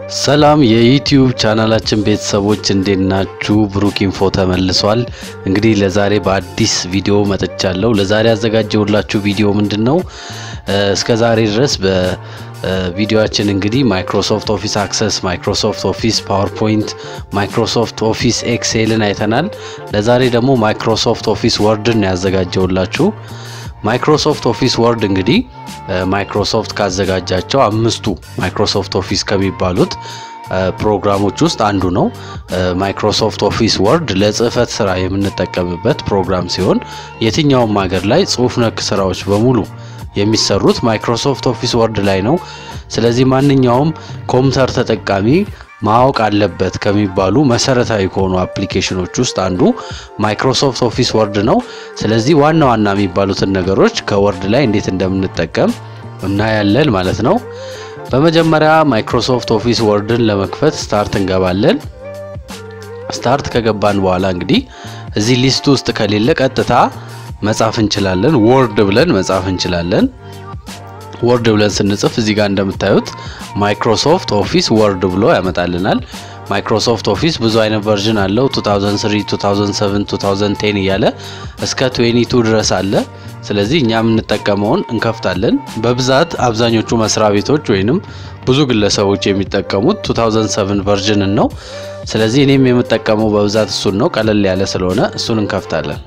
ሰላም የዩቲዩብ ቻናላችን ቤተሰቦች እንዴት ናችሁ? ብሩክ ኢንፎ ተመልሷል። እንግዲህ ለዛሬ በአዲስ ቪዲዮ መጥቻለሁ። ለዛሬ ያዘጋጀሁላችሁ ቪዲዮ ምንድን ነው? እስከ ዛሬ ድረስ በቪዲዮችን እንግዲህ ማይክሮሶፍት ኦፊስ አክሰስ፣ ማይክሮሶፍት ኦፊስ ፓወርፖይንት፣ ማይክሮሶፍት ኦፊስ ኤክሴልን አይተናል። ለዛሬ ደግሞ ማይክሮሶፍት ኦፊስ ወርድን ያዘጋጀሁላችሁ። ማይክሮሶፍት ኦፊስ ወርድ እንግዲህ ማይክሮሶፍት ካዘጋጃቸው አምስቱ ማይክሮሶፍት ኦፊስ ከሚባሉት ፕሮግራሞች ውስጥ አንዱ ነው። ማይክሮሶፍት ኦፊስ ወርድ ለጽህፈት ስራ የምንጠቀምበት ፕሮግራም ሲሆን የትኛውም ሀገር ላይ ጽሁፍ ነክ ስራዎች በሙሉ የሚሰሩት ማይክሮሶፍት ኦፊስ ወርድ ላይ ነው። ስለዚህ ማንኛውም ኮምፒውተር ተጠቃሚ ማወቅ አለበት ከሚባሉ መሰረታዊ ከሆኑ አፕሊኬሽኖች ውስጥ አንዱ ማይክሮሶፍት ኦፊስ ወርድ ነው። ስለዚህ ዋና ዋና የሚባሉትን ነገሮች ከወርድ ላይ እንዴት እንደምንጠቀም እናያለን ማለት ነው። በመጀመሪያ ማይክሮሶፍት ኦፊስ ወርድን ለመክፈት ስታርት እንገባለን። ስታርት ከገባን በኋላ እንግዲህ እዚህ ሊስት ውስጥ ከሌለ ቀጥታ መጻፍ እንችላለን። ወርድ ብለን መጻፍ እንችላለን። ወርድ ብለን ስንጽፍ እዚህ ጋር እንደምታዩት ማይክሮሶፍት ኦፊስ ወርድ ብሎ ያመጣልናል። ማይክሮሶፍት ኦፊስ ብዙ አይነት ቨርዥን አለው። 2003፣ 2007፣ 2010 እያለ እስከ 22 ድረስ አለ። ስለዚህ እኛ የምንጠቀመውን እንከፍታለን። በብዛት አብዛኞቹ መስሪያ ቤቶች ወይንም ብዙ ግለሰቦች የሚጠቀሙት 2007 ቨርዥንን ነው። ስለዚህ እኔም የምጠቀመው በብዛት እሱን ነው። ቀለል ያለ ስለሆነ እሱን እንከፍታለን።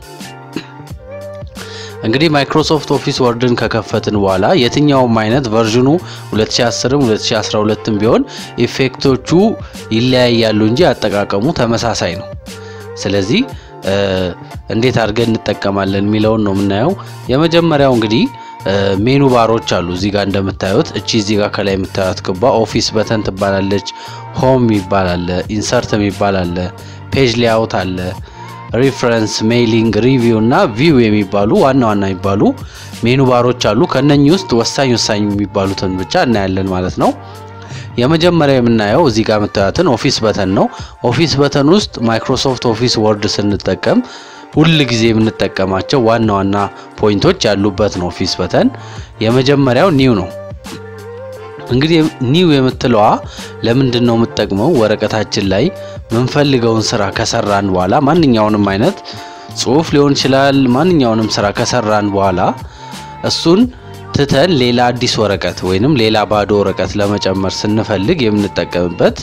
እንግዲህ ማይክሮሶፍት ኦፊስ ወርድን ከከፈትን በኋላ የትኛውም አይነት ቨርዥኑ 2010ም 2012ም ቢሆን ኢፌክቶቹ ይለያያሉ እንጂ አጠቃቀሙ ተመሳሳይ ነው። ስለዚህ እንዴት አድርገን እንጠቀማለን የሚለውን ነው የምናየው። የመጀመሪያው እንግዲህ ሜኑ ባሮች አሉ እዚህ ጋር እንደምታዩት። እቺ እዚህ ጋር ከላይ የምታዩት ክባ ኦፊስ በተን ትባላለች። ሆም ይባላል፣ ኢንሰርት የሚባል አለ፣ ፔጅ ሌአውት አለ ሪፍረንስ ሜይሊንግ ሪቪው እና ቪው የሚባሉ ዋና ዋና የሚባሉ ሜኑ ባሮች አሉ። ከነኚህ ውስጥ ወሳኝ ወሳኝ የሚባሉትን ብቻ እናያለን ማለት ነው። የመጀመሪያ የምናየው እዚህ ጋር የምታዩትን ኦፊስ በተን ነው። ኦፊስ በተን ውስጥ ማይክሮሶፍት ኦፊስ ወርድ ስንጠቀም ሁል ጊዜ የምንጠቀማቸው ዋና ዋና ፖይንቶች ያሉበት ነው። ኦፊስ በተን የመጀመሪያው ኒው ነው። እንግዲህ ኒው የምትለዋ ለምንድን ነው የምትጠቅመው? ወረቀታችን ላይ ምንፈልገውን ስራ ከሰራን በኋላ ማንኛውንም አይነት ጽሁፍ ሊሆን ይችላል። ማንኛውንም ስራ ከሰራን በኋላ እሱን ትተን ሌላ አዲስ ወረቀት ወይንም ሌላ ባዶ ወረቀት ለመጨመር ስንፈልግ የምንጠቀምበት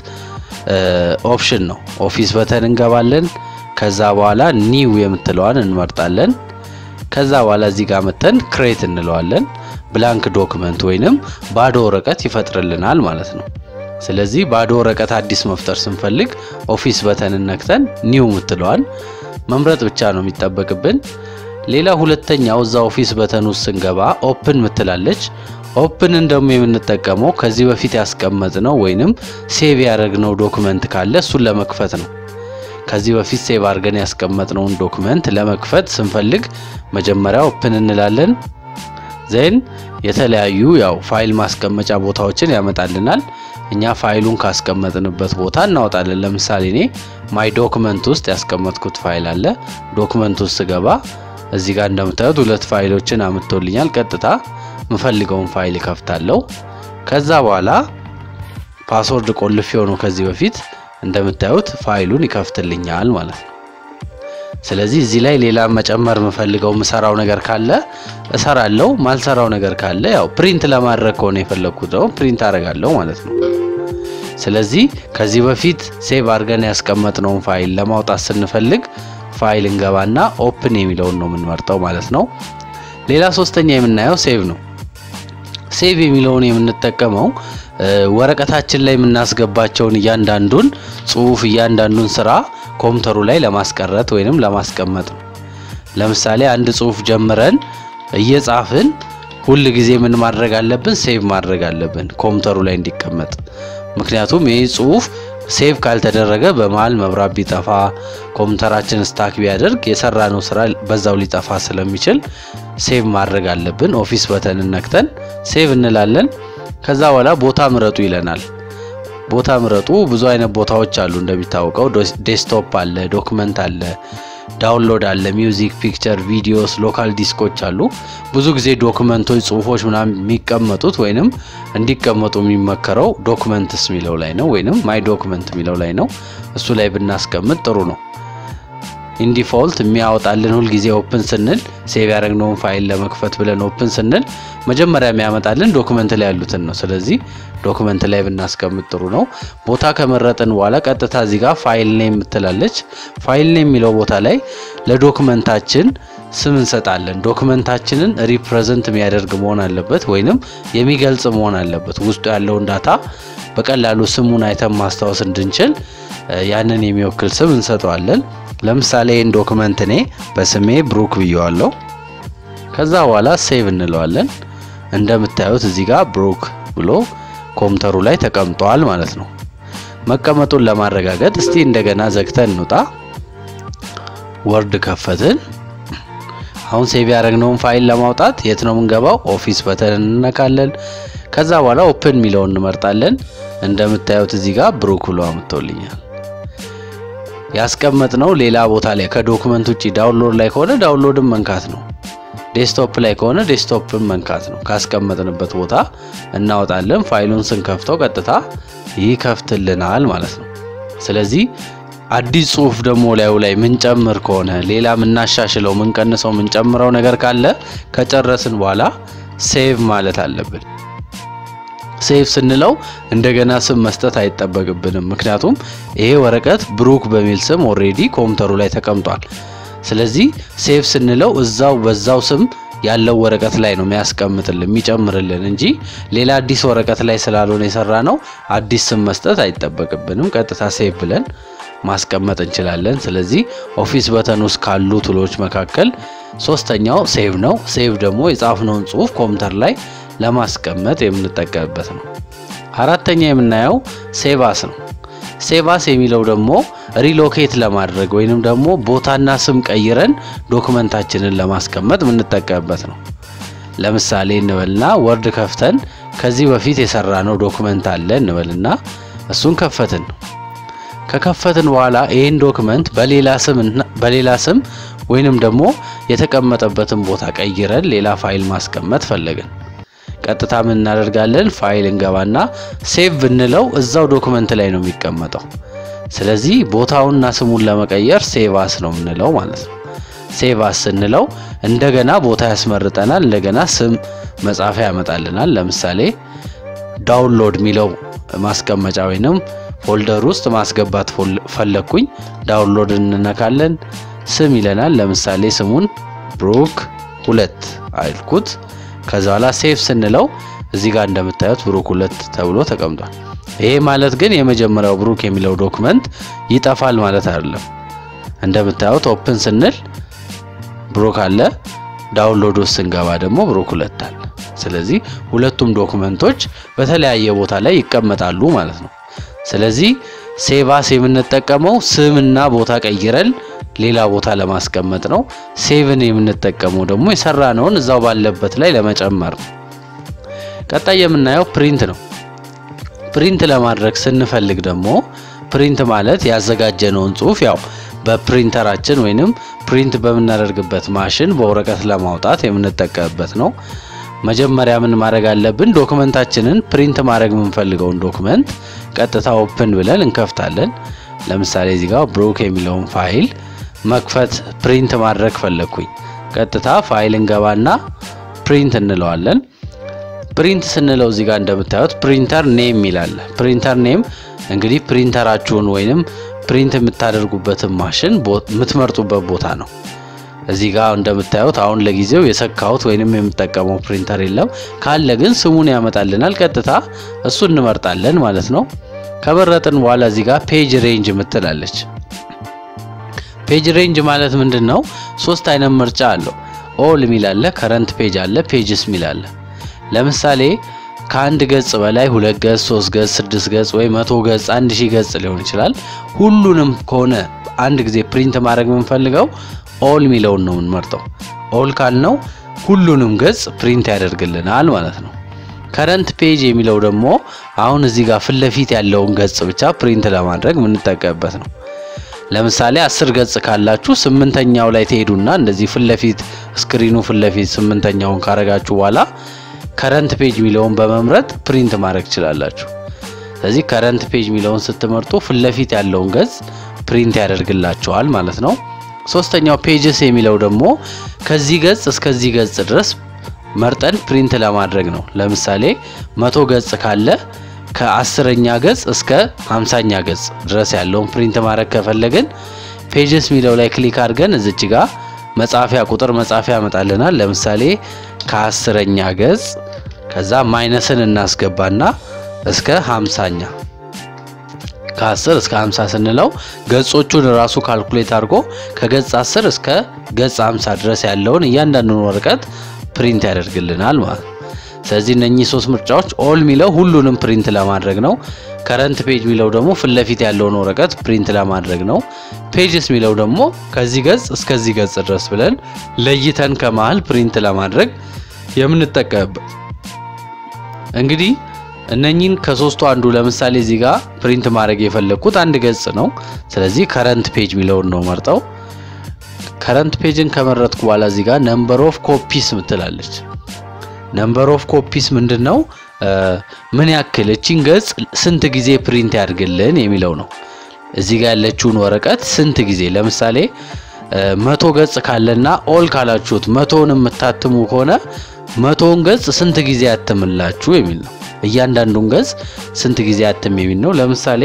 ኦፕሽን ነው። ኦፊስ በተን እንገባለን። ከዛ በኋላ ኒው የምትለዋን እንመርጣለን። ከዛ በኋላ እዚህ ጋር መተን ክሬት እንለዋለን። ብላንክ ዶክመንት ወይንም ባዶ ወረቀት ይፈጥርልናል ማለት ነው። ስለዚህ ባዶ ወረቀት አዲስ መፍጠር ስንፈልግ ኦፊስ በተንን ነክተን ኒው ምትለዋል መምረጥ ብቻ ነው የሚጠበቅብን። ሌላ ሁለተኛው እዛ ኦፊስ በተን ውስጥ ስንገባ ኦፕን ምትላለች። ኦፕንን ደግሞ የምንጠቀመው ከዚህ በፊት ያስቀመጥነው ወይንም ሴቭ ያደረግነው ዶክመንት ካለ እሱን ለመክፈት ነው። ከዚህ በፊት ሴቭ አድርገን ያስቀመጥነውን ዶክመንት ለመክፈት ስንፈልግ መጀመሪያ ኦፕን እንላለን። ዜን የተለያዩ ያው ፋይል ማስቀመጫ ቦታዎችን ያመጣልናል። እኛ ፋይሉን ካስቀመጥንበት ቦታ እናወጣለን። ለምሳሌ እኔ ማይ ዶክመንት ውስጥ ያስቀመጥኩት ፋይል አለ። ዶክመንት ውስጥ ስገባ እዚህ ጋር እንደምታዩት ሁለት ፋይሎችን አምጥቶልኛል። ቀጥታ የምፈልገውን ፋይል እከፍታለሁ። ከዛ በኋላ ፓስወርድ ቆልፌ ሆኖ ከዚህ በፊት እንደምታዩት ፋይሉን ይከፍትልኛል ማለት ነው። ስለዚህ እዚህ ላይ ሌላ መጨመር የምፈልገው ምሰራው ነገር ካለ እሰራለሁ። ማልሰራው ነገር ካለ ያው ፕሪንት ለማድረግ ከሆነ የፈለግኩት ደግሞ ፕሪንት አደርጋለሁ ማለት ነው። ስለዚህ ከዚህ በፊት ሴቭ አድርገን ያስቀመጥነውን ፋይል ለማውጣት ስንፈልግ ፋይል እንገባና ኦፕን የሚለውን ነው የምንመርጠው ማለት ነው። ሌላ ሶስተኛ የምናየው ሴቭ ነው። ሴቭ የሚለውን የምንጠቀመው ወረቀታችን ላይ የምናስገባቸውን እያንዳንዱን ጽሁፍ እያንዳንዱን ስራ ኮምፒውተሩ ላይ ለማስቀረት ወይንም ለማስቀመጥ ነው። ለምሳሌ አንድ ጽሁፍ ጀምረን እየጻፍን ሁል ጊዜ ምን ማድረግ አለብን? ሴቭ ማድረግ አለብን ኮምፒውተሩ ላይ እንዲቀመጥ። ምክንያቱም ይህ ጽሁፍ ሴቭ ካልተደረገ በመሀል መብራት ቢጠፋ ኮምፒውተራችን ስታክ ቢያደርግ የሰራነው ስራ በዛው ሊጠፋ ስለሚችል ሴቭ ማድረግ አለብን። ኦፊስ በተን ነክተን ሴቭ እንላለን። ከዛ በኋላ ቦታ ምረጡ ይለናል። ቦታ ምረጡ። ብዙ አይነት ቦታዎች አሉ እንደሚታወቀው ዴስክቶፕ አለ፣ ዶክመንት አለ፣ ዳውንሎድ አለ፣ ሚውዚክ፣ ፒክቸር፣ ቪዲዮስ፣ ሎካል ዲስኮች አሉ። ብዙ ጊዜ ዶክመንቶች፣ ጽሁፎች ምናምን የሚቀመጡት ወይንም እንዲቀመጡ የሚመከረው ዶክመንትስ የሚለው ላይ ነው፣ ወይንም ማይ ዶክመንት የሚለው ላይ ነው። እሱ ላይ ብናስቀምጥ ጥሩ ነው። ኢንዲፎልት የሚያወጣልን ሁልጊዜ ኦፕን ስንል ሴቭ ያደረግነውን ፋይል ለመክፈት ብለን ኦፕን ስንል መጀመሪያ የሚያመጣልን ዶክመንት ላይ ያሉትን ነው። ስለዚህ ዶክመንት ላይ ብናስቀምጥ ጥሩ ነው። ቦታ ከመረጥን በኋላ ቀጥታ እዚህ ጋር ፋይል ኔም የምትላለች። ፋይል ኔም የሚለው ቦታ ላይ ለዶክመንታችን ስም እንሰጣለን። ዶክመንታችንን ሪፕሬዘንት የሚያደርግ መሆን አለበት ወይንም የሚገልጽ መሆን አለበት። ውስጡ ያለውን ዳታ በቀላሉ ስሙን አይተን ማስታወስ እንድንችል ያንን የሚወክል ስም እንሰጠዋለን። ለምሳሌ ይህን ዶክመንት እኔ በስሜ ብሩክ ብየዋለሁ። ከዛ በኋላ ሴቭ እንለዋለን። እንደምታዩት እዚህ ጋር ብሩክ ብሎ ኮምፒውተሩ ላይ ተቀምጧል ማለት ነው። መቀመጡን ለማረጋገጥ እስቲ እንደገና ዘግተን እንውጣ። ወርድ ከፈትን። አሁን ሴቭ ያደረግነውን ፋይል ለማውጣት የት ነው የምንገባው? ኦፊስ በተን እንነካለን። ከዛ በኋላ ኦፕን የሚለውን እንመርጣለን። እንደምታዩት እዚህ ጋር ብሩክ ብሎ አምጥቶልኛል። ያስቀመጥነው ሌላ ቦታ ላይ ከዶክመንት ውጭ ዳውንሎድ ላይ ከሆነ ዳውንሎድን መንካት ነው። ዴስክቶፕ ላይ ከሆነ ዴስክቶፕን መንካት ነው። ካስቀመጥንበት ቦታ እናወጣለን። ፋይሉን ስንከፍተው ቀጥታ ይከፍትልናል ማለት ነው። ስለዚህ አዲስ ጽሁፍ ደግሞ ላዩ ላይ ምንጨምር ከሆነ ሌላ ምናሻሽለው፣ ምንቀንሰው፣ ምንጨምረው ነገር ካለ ከጨረስን በኋላ ሴቭ ማለት አለብን። ሴቭ ስንለው እንደገና ስም መስጠት አይጠበቅብንም። ምክንያቱም ይሄ ወረቀት ብሩክ በሚል ስም ኦሬዲ ኮምፒውተሩ ላይ ተቀምጧል። ስለዚህ ሴቭ ስንለው እዛው በዛው ስም ያለው ወረቀት ላይ ነው የሚያስቀምጥልን የሚጨምርልን እንጂ ሌላ አዲስ ወረቀት ላይ ስላልሆነ የሰራ ነው አዲስ ስም መስጠት አይጠበቅብንም። ቀጥታ ሴቭ ብለን ማስቀመጥ እንችላለን። ስለዚህ ኦፊስ በተን ውስጥ ካሉ ቱሎች መካከል ሶስተኛው ሴቭ ነው። ሴቭ ደግሞ የጻፍነውን ጽሁፍ ኮምፒውተር ላይ ለማስቀመጥ የምንጠቀምበት ነው። አራተኛ የምናየው ሴቫስ ነው። ሴቫስ የሚለው ደግሞ ሪሎኬት ለማድረግ ወይንም ደግሞ ቦታና ስም ቀይረን ዶክመንታችንን ለማስቀመጥ የምንጠቀምበት ነው። ለምሳሌ እንበልና ወርድ ከፍተን ከዚህ በፊት የሰራነው ዶክመንት አለ እንበልና እሱን ከፈትን። ከከፈትን በኋላ ይህን ዶክመንት በሌላ ስም በሌላ ስም ወይንም ደግሞ የተቀመጠበትን ቦታ ቀይረን ሌላ ፋይል ማስቀመጥ ፈለግን። ቀጥታ ምን እናደርጋለን? ፋይል እንገባና ሴቭ ብንለው እዛው ዶክመንት ላይ ነው የሚቀመጠው። ስለዚህ ቦታውንና ስሙን ለመቀየር ሴቫስ ነው የምንለው ማለት ነው። ሴቫስ ስንለው እንደገና ቦታ ያስመርጠናል። እንደገና ስም መጻፊያ ያመጣልናል። ለምሳሌ ዳውንሎድ የሚለው ማስቀመጫ ወይንም ፎልደር ውስጥ ማስገባት ፈለግኩኝ። ዳውንሎድ እንነካለን። ስም ይለናል። ለምሳሌ ስሙን ብሩክ ሁለት አልኩት። ከዛ በኋላ ሴቭ ስንለው እዚህ ጋር እንደምታዩት ብሩክ ሁለት ተብሎ ተቀምጧል። ይሄ ማለት ግን የመጀመሪያው ብሩክ የሚለው ዶክመንት ይጠፋል ማለት አይደለም። እንደምታዩት ኦፕን ስንል ብሩክ አለ፣ ዳውንሎድ ውስጥ ስንገባ ደግሞ ብሩክ ሁለት አለ። ስለዚህ ሁለቱም ዶክመንቶች በተለያየ ቦታ ላይ ይቀመጣሉ ማለት ነው። ስለዚህ ሴቫስ የምንጠቀመው ስምና ቦታ ቀይረን ሌላ ቦታ ለማስቀመጥ ነው። ሴቭን የምንጠቀመው ደግሞ የሰራነውን እዛው ባለበት ላይ ለመጨመር ነው። ቀጣይ የምናየው ፕሪንት ነው። ፕሪንት ለማድረግ ስንፈልግ ደግሞ ፕሪንት ማለት ያዘጋጀነውን ጽሁፍ ያው በፕሪንተራችን ወይንም ፕሪንት በምናደርግበት ማሽን በወረቀት ለማውጣት የምንጠቀምበት ነው። መጀመሪያ ምን ማድረግ አለብን? ዶክመንታችንን ፕሪንት ማድረግ የምንፈልገውን ዶክመንት ቀጥታ ኦፕን ብለን እንከፍታለን። ለምሳሌ እዚህ ጋር ብሩክ የሚለውን ፋይል መክፈት ፕሪንት ማድረግ ፈለግኩኝ። ቀጥታ ፋይል እንገባና ፕሪንት እንለዋለን። ፕሪንት ስንለው እዚህ ጋር እንደምታዩት ፕሪንተር ኔም ይላል። ፕሪንተር ኔም እንግዲህ ፕሪንተራችሁን ወይንም ፕሪንት የምታደርጉበትን ማሽን የምትመርጡበት ቦታ ነው። እዚህ ጋር እንደምታዩት አሁን ለጊዜው የሰካሁት ወይንም የምጠቀመው ፕሪንተር የለም። ካለ ግን ስሙን ያመጣልናል። ቀጥታ እሱ እንመርጣለን ማለት ነው። ከመረጥን በኋላ እዚህ ጋር ፔጅ ሬንጅ ምትላለች። ፔጅ ሬንጅ ማለት ምንድን ነው? ሶስት አይነት ምርጫ አለው። ኦል ሚል አለ፣ ከረንት ፔጅ አለ፣ ፔጅስ ሚል አለ። ለምሳሌ ከአንድ ገጽ በላይ ሁለት ገጽ፣ ሶስት ገጽ፣ ስድስት ገጽ ወይ መቶ ገጽ፣ አንድ ሺህ ገጽ ሊሆን ይችላል። ሁሉንም ከሆነ አንድ ጊዜ ፕሪንት ማድረግ የምንፈልገው ኦል ሚለውን ነው የምንመርጠው። ኦል ካልነው ሁሉንም ገጽ ፕሪንት ያደርግልናል ማለት ነው። ከረንት ፔጅ የሚለው ደግሞ አሁን እዚህ ጋር ፊት ለፊት ያለውን ገጽ ብቻ ፕሪንት ለማድረግ የምንጠቀምበት ነው። ለምሳሌ አስር ገጽ ካላችሁ ስምንተኛው ላይ ትሄዱና እንደዚህ ፊት ለፊት ስክሪኑ ፊት ለፊት ስምንተኛውን ካረጋችሁ በኋላ ከረንት ፔጅ የሚለውን በመምረጥ ፕሪንት ማድረግ ትችላላችሁ። ስለዚህ ከረንት ፔጅ የሚለውን ስትመርጡ ፊት ለፊት ያለውን ገጽ ፕሪንት ያደርግላቸዋል ማለት ነው። ሶስተኛው ፔጅስ የሚለው ደግሞ ከዚህ ገጽ እስከዚህ ገጽ ድረስ መርጠን ፕሪንት ለማድረግ ነው። ለምሳሌ መቶ ገጽ ካለ ከአስረኛ ገጽ እስከ ሃምሳኛ ገጽ ድረስ ያለውን ፕሪንት ማድረግ ከፈለግን ፔጅስ የሚለው ላይ ክሊክ አድርገን እዚች ጋ መጻፊያ ቁጥር መጻፊያ ያመጣልናል። ለምሳሌ ከአስረኛ ገጽ ከዛ ማይነስን እናስገባና እስከ ሃምሳኛ ከ10 እስከ 50 ስንለው ገጾቹን ራሱ ካልኩሌት አድርጎ ከገጽ 10 እስከ ገጽ 50 ድረስ ያለውን እያንዳንዱን ወረቀት ፕሪንት ያደርግልናል ማለት ነው። ስለዚህ እነኚህ ሶስት ምርጫዎች ኦል የሚለው ሁሉንም ፕሪንት ለማድረግ ነው። ከረንት ፔጅ የሚለው ደግሞ ፊት ለፊት ያለውን ወረቀት ፕሪንት ለማድረግ ነው። ፔጅስ የሚለው ደግሞ ከዚህ ገጽ እስከዚህ ገጽ ድረስ ብለን ለይተን ከመሃል ፕሪንት ለማድረግ የምንጠቀምበት እንግዲህ እነኚህን ከሶስቱ አንዱ ለምሳሌ እዚህ ጋር ፕሪንት ማድረግ የፈለግኩት አንድ ገጽ ነው። ስለዚህ ከረንት ፔጅ የሚለውን ነው መርጠው። ከረንት ፔጅን ከመረጥኩ በኋላ እዚህ ጋር ነምበር ኦፍ ኮፒስ ምትላለች። ነምበር ኦፍ ኮፒስ ምንድን ነው? ምን ያክል እቺን ገጽ ስንት ጊዜ ፕሪንት ያድርግልን የሚለው ነው። እዚህ ጋር ያለችውን ወረቀት ስንት ጊዜ ለምሳሌ መቶ ገጽ ካለና ኦል ካላችሁት መቶውን የምታትሙ ከሆነ መቶውን ገጽ ስንት ጊዜ ያትምላችሁ የሚል ነው። እያንዳንዱን ገጽ ስንት ጊዜ ያትም የሚል ነው። ለምሳሌ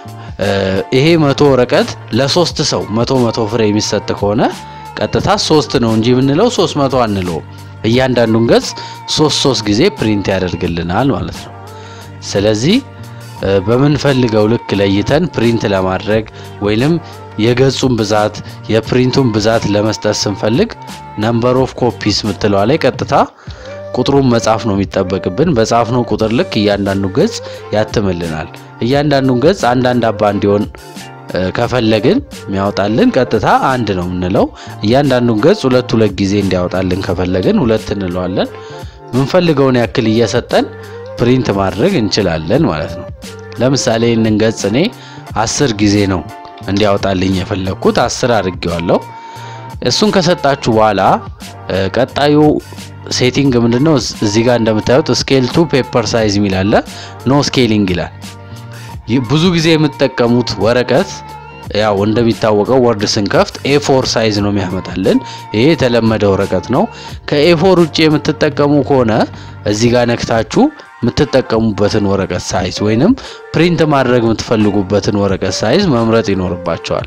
ይሄ መቶ ወረቀት ለሶስት ሰው መቶ መቶ ፍሬ የሚሰጥ ከሆነ ቀጥታ ሶስት ነው እንጂ የምንለው ሶስት መቶ አንለውም። እያንዳንዱን ገጽ ሶስት ሶስት ጊዜ ፕሪንት ያደርግልናል ማለት ነው። ስለዚህ በምንፈልገው ልክ ለይተን ፕሪንት ለማድረግ ወይንም የገጹን ብዛት የፕሪንቱን ብዛት ለመስጠት ስንፈልግ ነምበር ኦፍ ኮፒስ ምትለዋ ላይ ቀጥታ ቁጥሩን መጻፍ ነው የሚጠበቅብን። በጻፍነው ቁጥር ልክ እያንዳንዱ ገጽ ያትምልናል። እያንዳንዱን ገጽ አንዳንድ አባ እንዲሆን ከፈለግን የሚያወጣልን ቀጥታ አንድ ነው የምንለው። እያንዳንዱን ገጽ ሁለት ሁለት ጊዜ እንዲያወጣልን ከፈለግን ሁለት እንለዋለን። የምንፈልገውን ያክል እየሰጠን ፕሪንት ማድረግ እንችላለን ማለት ነው። ለምሳሌ ይህንን ገጽ እኔ አስር ጊዜ ነው እንዲያወጣልኝ የፈለግኩት አስር አድርጌዋለሁ። እሱን ከሰጣችሁ በኋላ ቀጣዩ ሴቲንግ ምንድነው? እዚህ ጋር እንደምታዩት ስኬል ቱ ፔፐር ሳይዝ የሚል አለ። ኖ ስኬሊንግ ይላል። ብዙ ጊዜ የምትጠቀሙት ወረቀት ያው እንደሚታወቀው ወርድ ስንከፍት ኤፎር ሳይዝ ነው የሚያመጣልን። ይሄ የተለመደ ወረቀት ነው። ከኤፎር ውጭ የምትጠቀሙ ከሆነ እዚህ ጋር ነክታችሁ የምትጠቀሙበትን ወረቀት ሳይዝ ወይንም ፕሪንት ማድረግ የምትፈልጉበትን ወረቀት ሳይዝ መምረጥ ይኖርባቸዋል።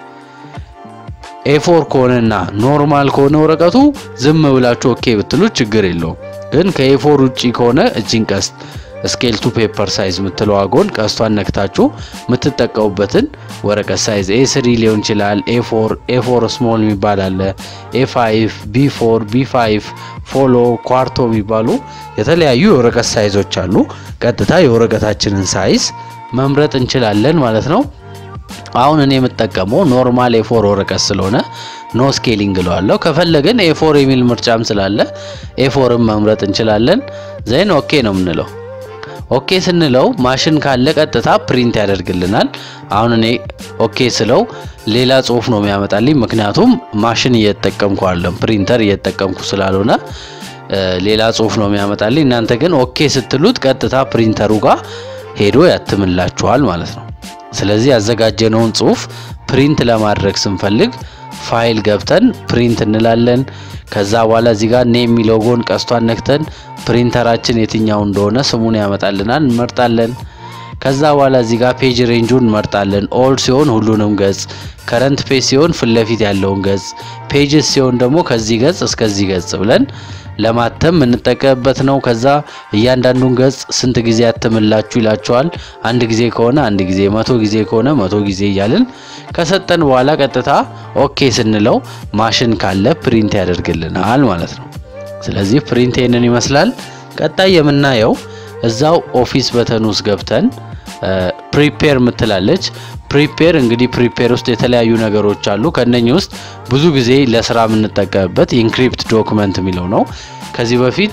ኤፎር ከሆነና ኖርማል ከሆነ ወረቀቱ ዝም ብላችሁ ኦኬ ብትሉት ችግር የለውም። ግን ከኤፎር ውጪ ከሆነ እጅን ቀስት ስኬል ቱ ፔፐር ሳይዝ የምትለው ጎን ቀስቷን ነክታችሁ የምትጠቀሙበትን ወረቀት ሳይዝ ኤ ስሪ ሊሆን ይችላል። ኤፎር ኤፎር ስሞል የሚባል አለ። ኤፋይቭ ቢ ፎር ቢ ፋይቭ ፎሎ ኳርቶ የሚባሉ የተለያዩ የወረቀት ሳይዞች አሉ። ቀጥታ የወረቀታችንን ሳይዝ መምረጥ እንችላለን ማለት ነው። አሁን እኔ የምጠቀመው ኖርማል ኤፎር ወረቀት ስለሆነ ኖ ስኬሊንግ እለዋለሁ። ከፈለግን ኤፎር የሚል ምርጫም ስላለ ኤፎርን መምረጥ እንችላለን። ዘይን ኦኬ ነው የምንለው። ኦኬ ስንለው ማሽን ካለ ቀጥታ ፕሪንት ያደርግልናል። አሁን እኔ ኦኬ ስለው ሌላ ጽሁፍ ነው የሚያመጣልኝ፣ ምክንያቱም ማሽን እየተጠቀምኩ አይደለም፣ ፕሪንተር እየተጠቀምኩ ስላልሆነ ሌላ ጽሁፍ ነው የሚያመጣልኝ። እናንተ ግን ኦኬ ስትሉት ቀጥታ ፕሪንተሩ ጋር ሄዶ ያትምላችኋል ማለት ነው። ስለዚህ ያዘጋጀነውን ጽሁፍ ፕሪንት ለማድረግ ስንፈልግ ፋይል ገብተን ፕሪንት እንላለን። ከዛ በኋላ እዚህ ጋር ኔም የሚለው ጎን ቀስቷን ነክተን ፕሪንተራችን የትኛው እንደሆነ ስሙን ያመጣልናል፣ እንመርጣለን። ከዛ በኋላ እዚህ ጋር ፔጅ ሬንጁን እንመርጣለን። ኦል ሲሆን ሁሉንም ገጽ፣ ከረንት ፔጅ ሲሆን ፊት ለፊት ያለውን ገጽ፣ ፔጅስ ሲሆን ደግሞ ከዚህ ገጽ እስከዚህ ገጽ ብለን ለማተም የምንጠቀምበት ነው። ከዛ እያንዳንዱን ገጽ ስንት ጊዜ ያትምላችሁ ይላቸዋል። አንድ ጊዜ ከሆነ አንድ ጊዜ፣ መቶ ጊዜ ከሆነ መቶ ጊዜ እያልን ከሰጠን በኋላ ቀጥታ ኦኬ ስንለው ማሽን ካለ ፕሪንት ያደርግልናል ማለት ነው። ስለዚህ ፕሪንት ይህንን ይመስላል። ቀጣይ የምናየው እዛው ኦፊስ በተን ውስጥ ገብተን ፕሪፔር ምትላለች። ፕሪፔር እንግዲህ ፕሪፔር ውስጥ የተለያዩ ነገሮች አሉ። ከነኚህ ውስጥ ብዙ ጊዜ ለስራ የምንጠቀምበት ኢንክሪፕት ዶክመንት የሚለው ነው። ከዚህ በፊት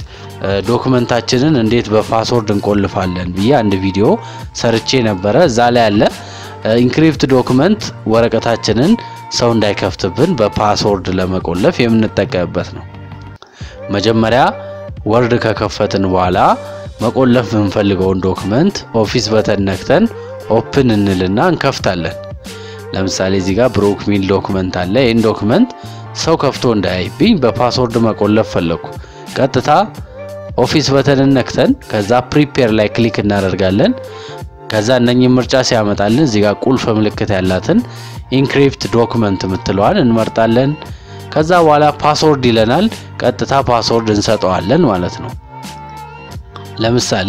ዶክመንታችንን እንዴት በፓስወርድ እንቆልፋለን ብዬ አንድ ቪዲዮ ሰርቼ ነበረ። እዛ ላይ ያለ ኢንክሪፕት ዶክመንት ወረቀታችንን ሰው እንዳይከፍትብን በፓስወርድ ለመቆለፍ የምንጠቀምበት ነው። መጀመሪያ ወርድ ከከፈትን በኋላ መቆለፍ የምንፈልገውን ዶክመንት ኦፊስ በተን ነክተን ኦፕን እንልና እንከፍታለን። ለምሳሌ እዚህ ጋር ብሩክ ሚል ዶክመንት አለ። ይህን ዶክመንት ሰው ከፍቶ እንዳያይብኝ በፓስወርድ መቆለፍ ፈለግኩ። ቀጥታ ኦፊስ በተንን ነክተን ከዛ ፕሪፔር ላይ ክሊክ እናደርጋለን። ከዛ እነኚህ ምርጫ ሲያመጣልን እዚህ ጋር ቁልፍ ምልክት ያላትን ኢንክሪፕት ዶክመንት የምትለዋን እንመርጣለን። ከዛ በኋላ ፓስወርድ ይለናል። ቀጥታ ፓስወርድ እንሰጠዋለን ማለት ነው። ለምሳሌ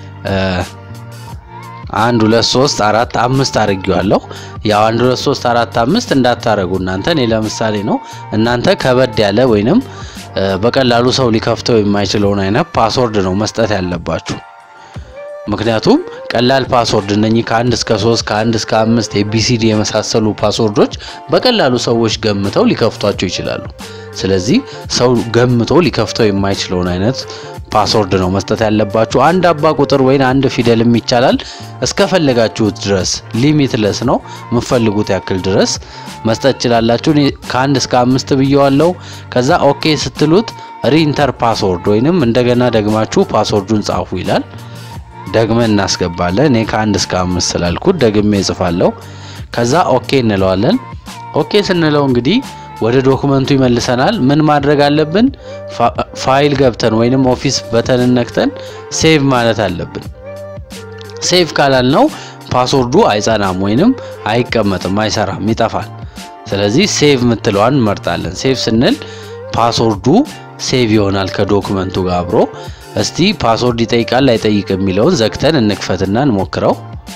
አንድ ሁለት ሶስት አራት አምስት አድርጌዋለሁ። ያው አንድ ሁለት ሶስት አራት አምስት እንዳታረጉ እናንተ። እኔ ለምሳሌ ነው። እናንተ ከበድ ያለ ወይንም በቀላሉ ሰው ሊከፍተው የማይችለውን አይነት ፓስወርድ ነው መስጠት ያለባችሁ። ምክንያቱም ቀላል ፓስወርድ እነኚህ ከአንድ እስከ ሶስት ከአንድ እስከ አምስት ኤቢሲዲ የመሳሰሉ ፓስወርዶች በቀላሉ ሰዎች ገምተው ሊከፍቷቸው ይችላሉ። ስለዚህ ሰው ገምቶ ሊከፍተው የማይችለውን አይነት ፓስወርድ ነው መስጠት ያለባችሁ። አንድ አባ ቁጥር ወይም አንድ ፊደልም ይቻላል። እስከፈለጋችሁት ድረስ ሊሚትለስ ነው። የምትፈልጉት ያክል ድረስ መስጠት ትችላላችሁ። እኔ ከአንድ እስከ አምስት ብየዋለሁ። ከዛ ኦኬ ስትሉት ሪኢንተር ፓስወርድ ወይንም እንደገና ደግማችሁ ፓስወርዱን ጻፉ ይላል። ደግመን እናስገባለን። እኔ ከአንድ እስከ አምስት ስላልኩት ደግሜ እጽፋለሁ። ከዛ ኦኬ እንለዋለን። ኦኬ ስንለው እንግዲህ ወደ ዶክመንቱ ይመልሰናል። ምን ማድረግ አለብን? ፋይል ገብተን ወይንም ኦፊስ በተንን ነክተን ሴቭ ማለት አለብን። ሴቭ ካላልነው ፓስወርዱ አይጸናም ወይንም አይቀመጥም፣ አይሰራም፣ ይጠፋል። ስለዚህ ሴቭ የምትለዋን እንመርጣለን። ሴቭ ስንል ፓስወርዱ ሴቭ ይሆናል ከዶክመንቱ ጋር አብሮ። እስቲ ፓስወርድ ይጠይቃል አይጠይቅ የሚለውን ዘግተን እንክፈትና እንሞክረው።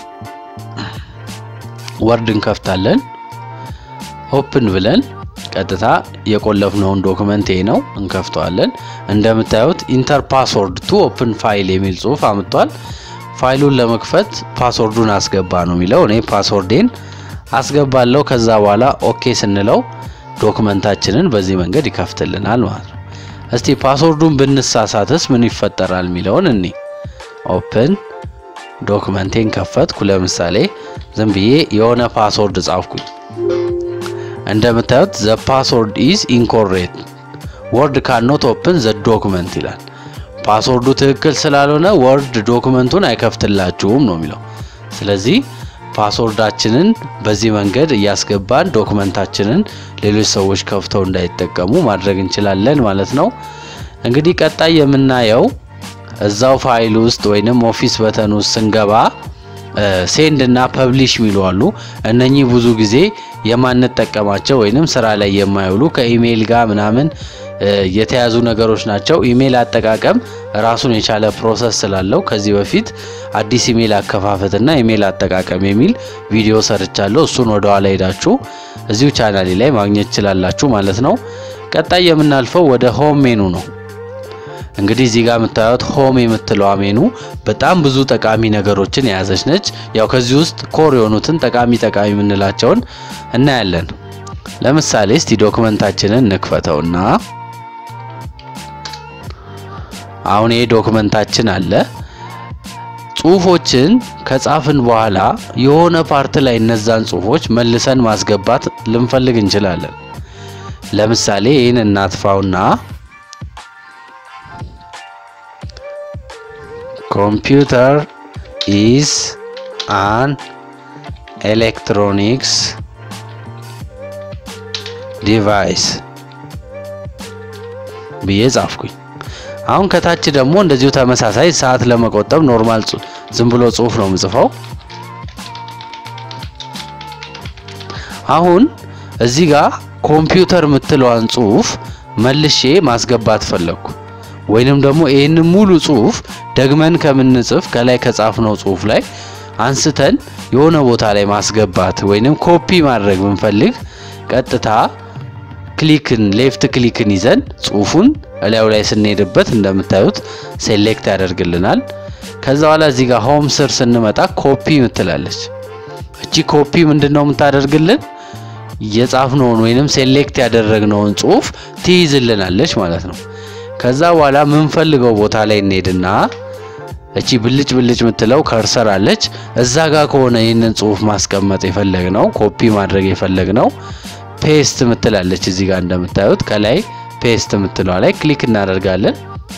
ወርድ እንከፍታለን። ኦፕን ብለን ቀጥታ የቆለፍነውን ዶክመንት ይሄ ነው እንከፍተዋለን። እንደምታዩት ኢንተር ፓስወርድ ቱ ኦፕን ፋይል የሚል ጽሁፍ አምጥቷል። ፋይሉን ለመክፈት ፓስወርዱን አስገባ ነው የሚለው። እኔ ፓስወርዴን አስገባለሁ። ከዛ በኋላ ኦኬ ስንለው ዶክመንታችንን በዚህ መንገድ ይከፍትልናል ማለት ነው። እስቲ ፓስወርዱን ብንሳሳትስ ምን ይፈጠራል የሚለውን እኔ ኦፕን ዶክመንቴን ከፈትኩ። ለምሳሌ ዝም ብዬ የሆነ ፓስወርድ ጻፍኩኝ። እንደምታዩት ዘ ፓስወርድ ኢዝ ኢንኮሬክት ወርድ ካኖት ኦፕን ዘ ዶክመንት ይላል። ፓስወርዱ ትክክል ስላልሆነ ወርድ ዶክመንቱን አይከፍትላችሁም ነው የሚለው። ስለዚህ ፓስወርዳችንን በዚህ መንገድ እያስገባን ዶክመንታችንን ሌሎች ሰዎች ከፍተው እንዳይጠቀሙ ማድረግ እንችላለን ማለት ነው። እንግዲህ ቀጣይ የምናየው እዛው ፋይል ውስጥ ወይንም ኦፊስ በተን ውስጥ ስንገባ ሴንድ እና ፐብሊሽ የሚሉ አሉ። እነኚህ ብዙ ጊዜ የማንጠቀማቸው ወይንም ስራ ላይ የማይውሉ ከኢሜይል ጋር ምናምን የተያዙ ነገሮች ናቸው። ኢሜይል አጠቃቀም ራሱን የቻለ ፕሮሰስ ስላለው ከዚህ በፊት አዲስ ኢሜይል አከፋፈትና ኢሜይል አጠቃቀም የሚል ቪዲዮ ሰርቻለሁ። እሱን ወደ ኋላ ሄዳችሁ እዚሁ ቻናሌ ላይ ማግኘት ትችላላችሁ ማለት ነው። ቀጣይ የምናልፈው ወደ ሆም ሜኑ ነው። እንግዲህ እዚህ ጋር የምታዩት ሆም የምትለዋ ሜኑ በጣም ብዙ ጠቃሚ ነገሮችን የያዘች ነች። ያው ከዚህ ውስጥ ኮር የሆኑትን ጠቃሚ ጠቃሚ የምንላቸውን እናያለን። ለምሳሌ እስቲ ዶክመንታችንን እንክፈተውና አሁን ይሄ ዶክመንታችን አለ። ጽሁፎችን ከጻፍን በኋላ የሆነ ፓርት ላይ እነዛን ጽሁፎች መልሰን ማስገባት ልንፈልግ እንችላለን። ለምሳሌ ይህን እናጥፋውና ኮምፒውተር ኢዝ አን ኤሌክትሮኒክስ ዲቫይስ ብዬ ጻፍኩኝ። አሁን ከታች ደግሞ እንደዚሁ ተመሳሳይ ሰዓት ለመቆጠብ ኖርማል ዝም ብሎ ጽሁፍ ነው የምጽፈው። አሁን እዚህ ጋር ኮምፒውተር የምትለዋን ጽሁፍ መልሼ ማስገባት ፈለግኩ። ወይንም ደግሞ ይህንን ሙሉ ጽሁፍ ደግመን ከምንጽፍ ከላይ ከጻፍነው ጽሁፍ ላይ አንስተን የሆነ ቦታ ላይ ማስገባት ወይንም ኮፒ ማድረግ ብንፈልግ ቀጥታ ክሊክን ሌፍት ክሊክን ይዘን ጽሁፉን እላዩ ላይ ስንሄድበት እንደምታዩት ሴሌክት ያደርግልናል። ከዛ በኋላ እዚህ ጋር ሆም ስር ስንመጣ ኮፒ ምትላለች። እቺ ኮፒ ምንድን ነው የምታደርግልን? የጻፍነውን ወይንም ሴሌክት ያደረግነውን ጽሁፍ ትይዝልናለች ማለት ነው። ከዛ በኋላ የምንፈልገው ቦታ ላይ እንሄድና እቺ ብልጭ ብልጭ የምትለው ከርሰር አለች። እዛ ጋር ከሆነ ይህንን ጽሁፍ ማስቀመጥ የፈለግ ነው ኮፒ ማድረግ የፈለግ ነው ፔስት ምትላለች እዚህ ጋር እንደምታዩት ከላይ ፔስት የምትለዋ ላይ ክሊክ እናደርጋለን።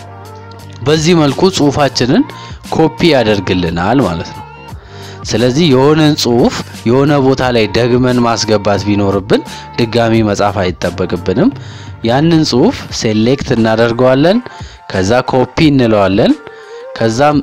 በዚህ መልኩ ጽሁፋችንን ኮፒ ያደርግልናል ማለት ነው። ስለዚህ የሆነን ጽሁፍ የሆነ ቦታ ላይ ደግመን ማስገባት ቢኖርብን ድጋሚ መጻፍ አይጠበቅብንም። ያንን ጽሁፍ ሴሌክት እናደርገዋለን። ከዛ ኮፒ እንለዋለን። ከዛም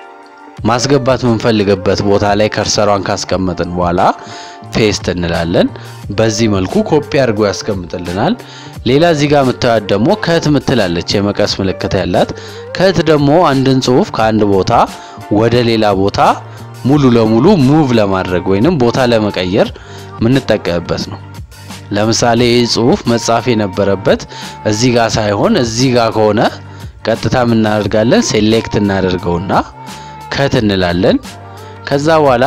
ማስገባት የምንፈልግበት ቦታ ላይ ከርሰሯን ካስቀመጥን በኋላ ፔስት እንላለን። በዚህ መልኩ ኮፒ አድርጎ ያስቀምጥልናል። ሌላ እዚህ ጋር የምታዩት ደግሞ ከት ምትላለች የመቀስ ምልክት ያላት። ከት ደግሞ አንድን ጽሁፍ ከአንድ ቦታ ወደ ሌላ ቦታ ሙሉ ለሙሉ ሙቭ ለማድረግ ወይንም ቦታ ለመቀየር የምንጠቀምበት ነው። ለምሳሌ ይህ ጽሁፍ መጻፍ የነበረበት እዚህ ጋር ሳይሆን እዚህ ጋር ከሆነ ቀጥታ የምናደርጋለን ሴሌክት እናደርገውና ከት እንላለን። ከዛ በኋላ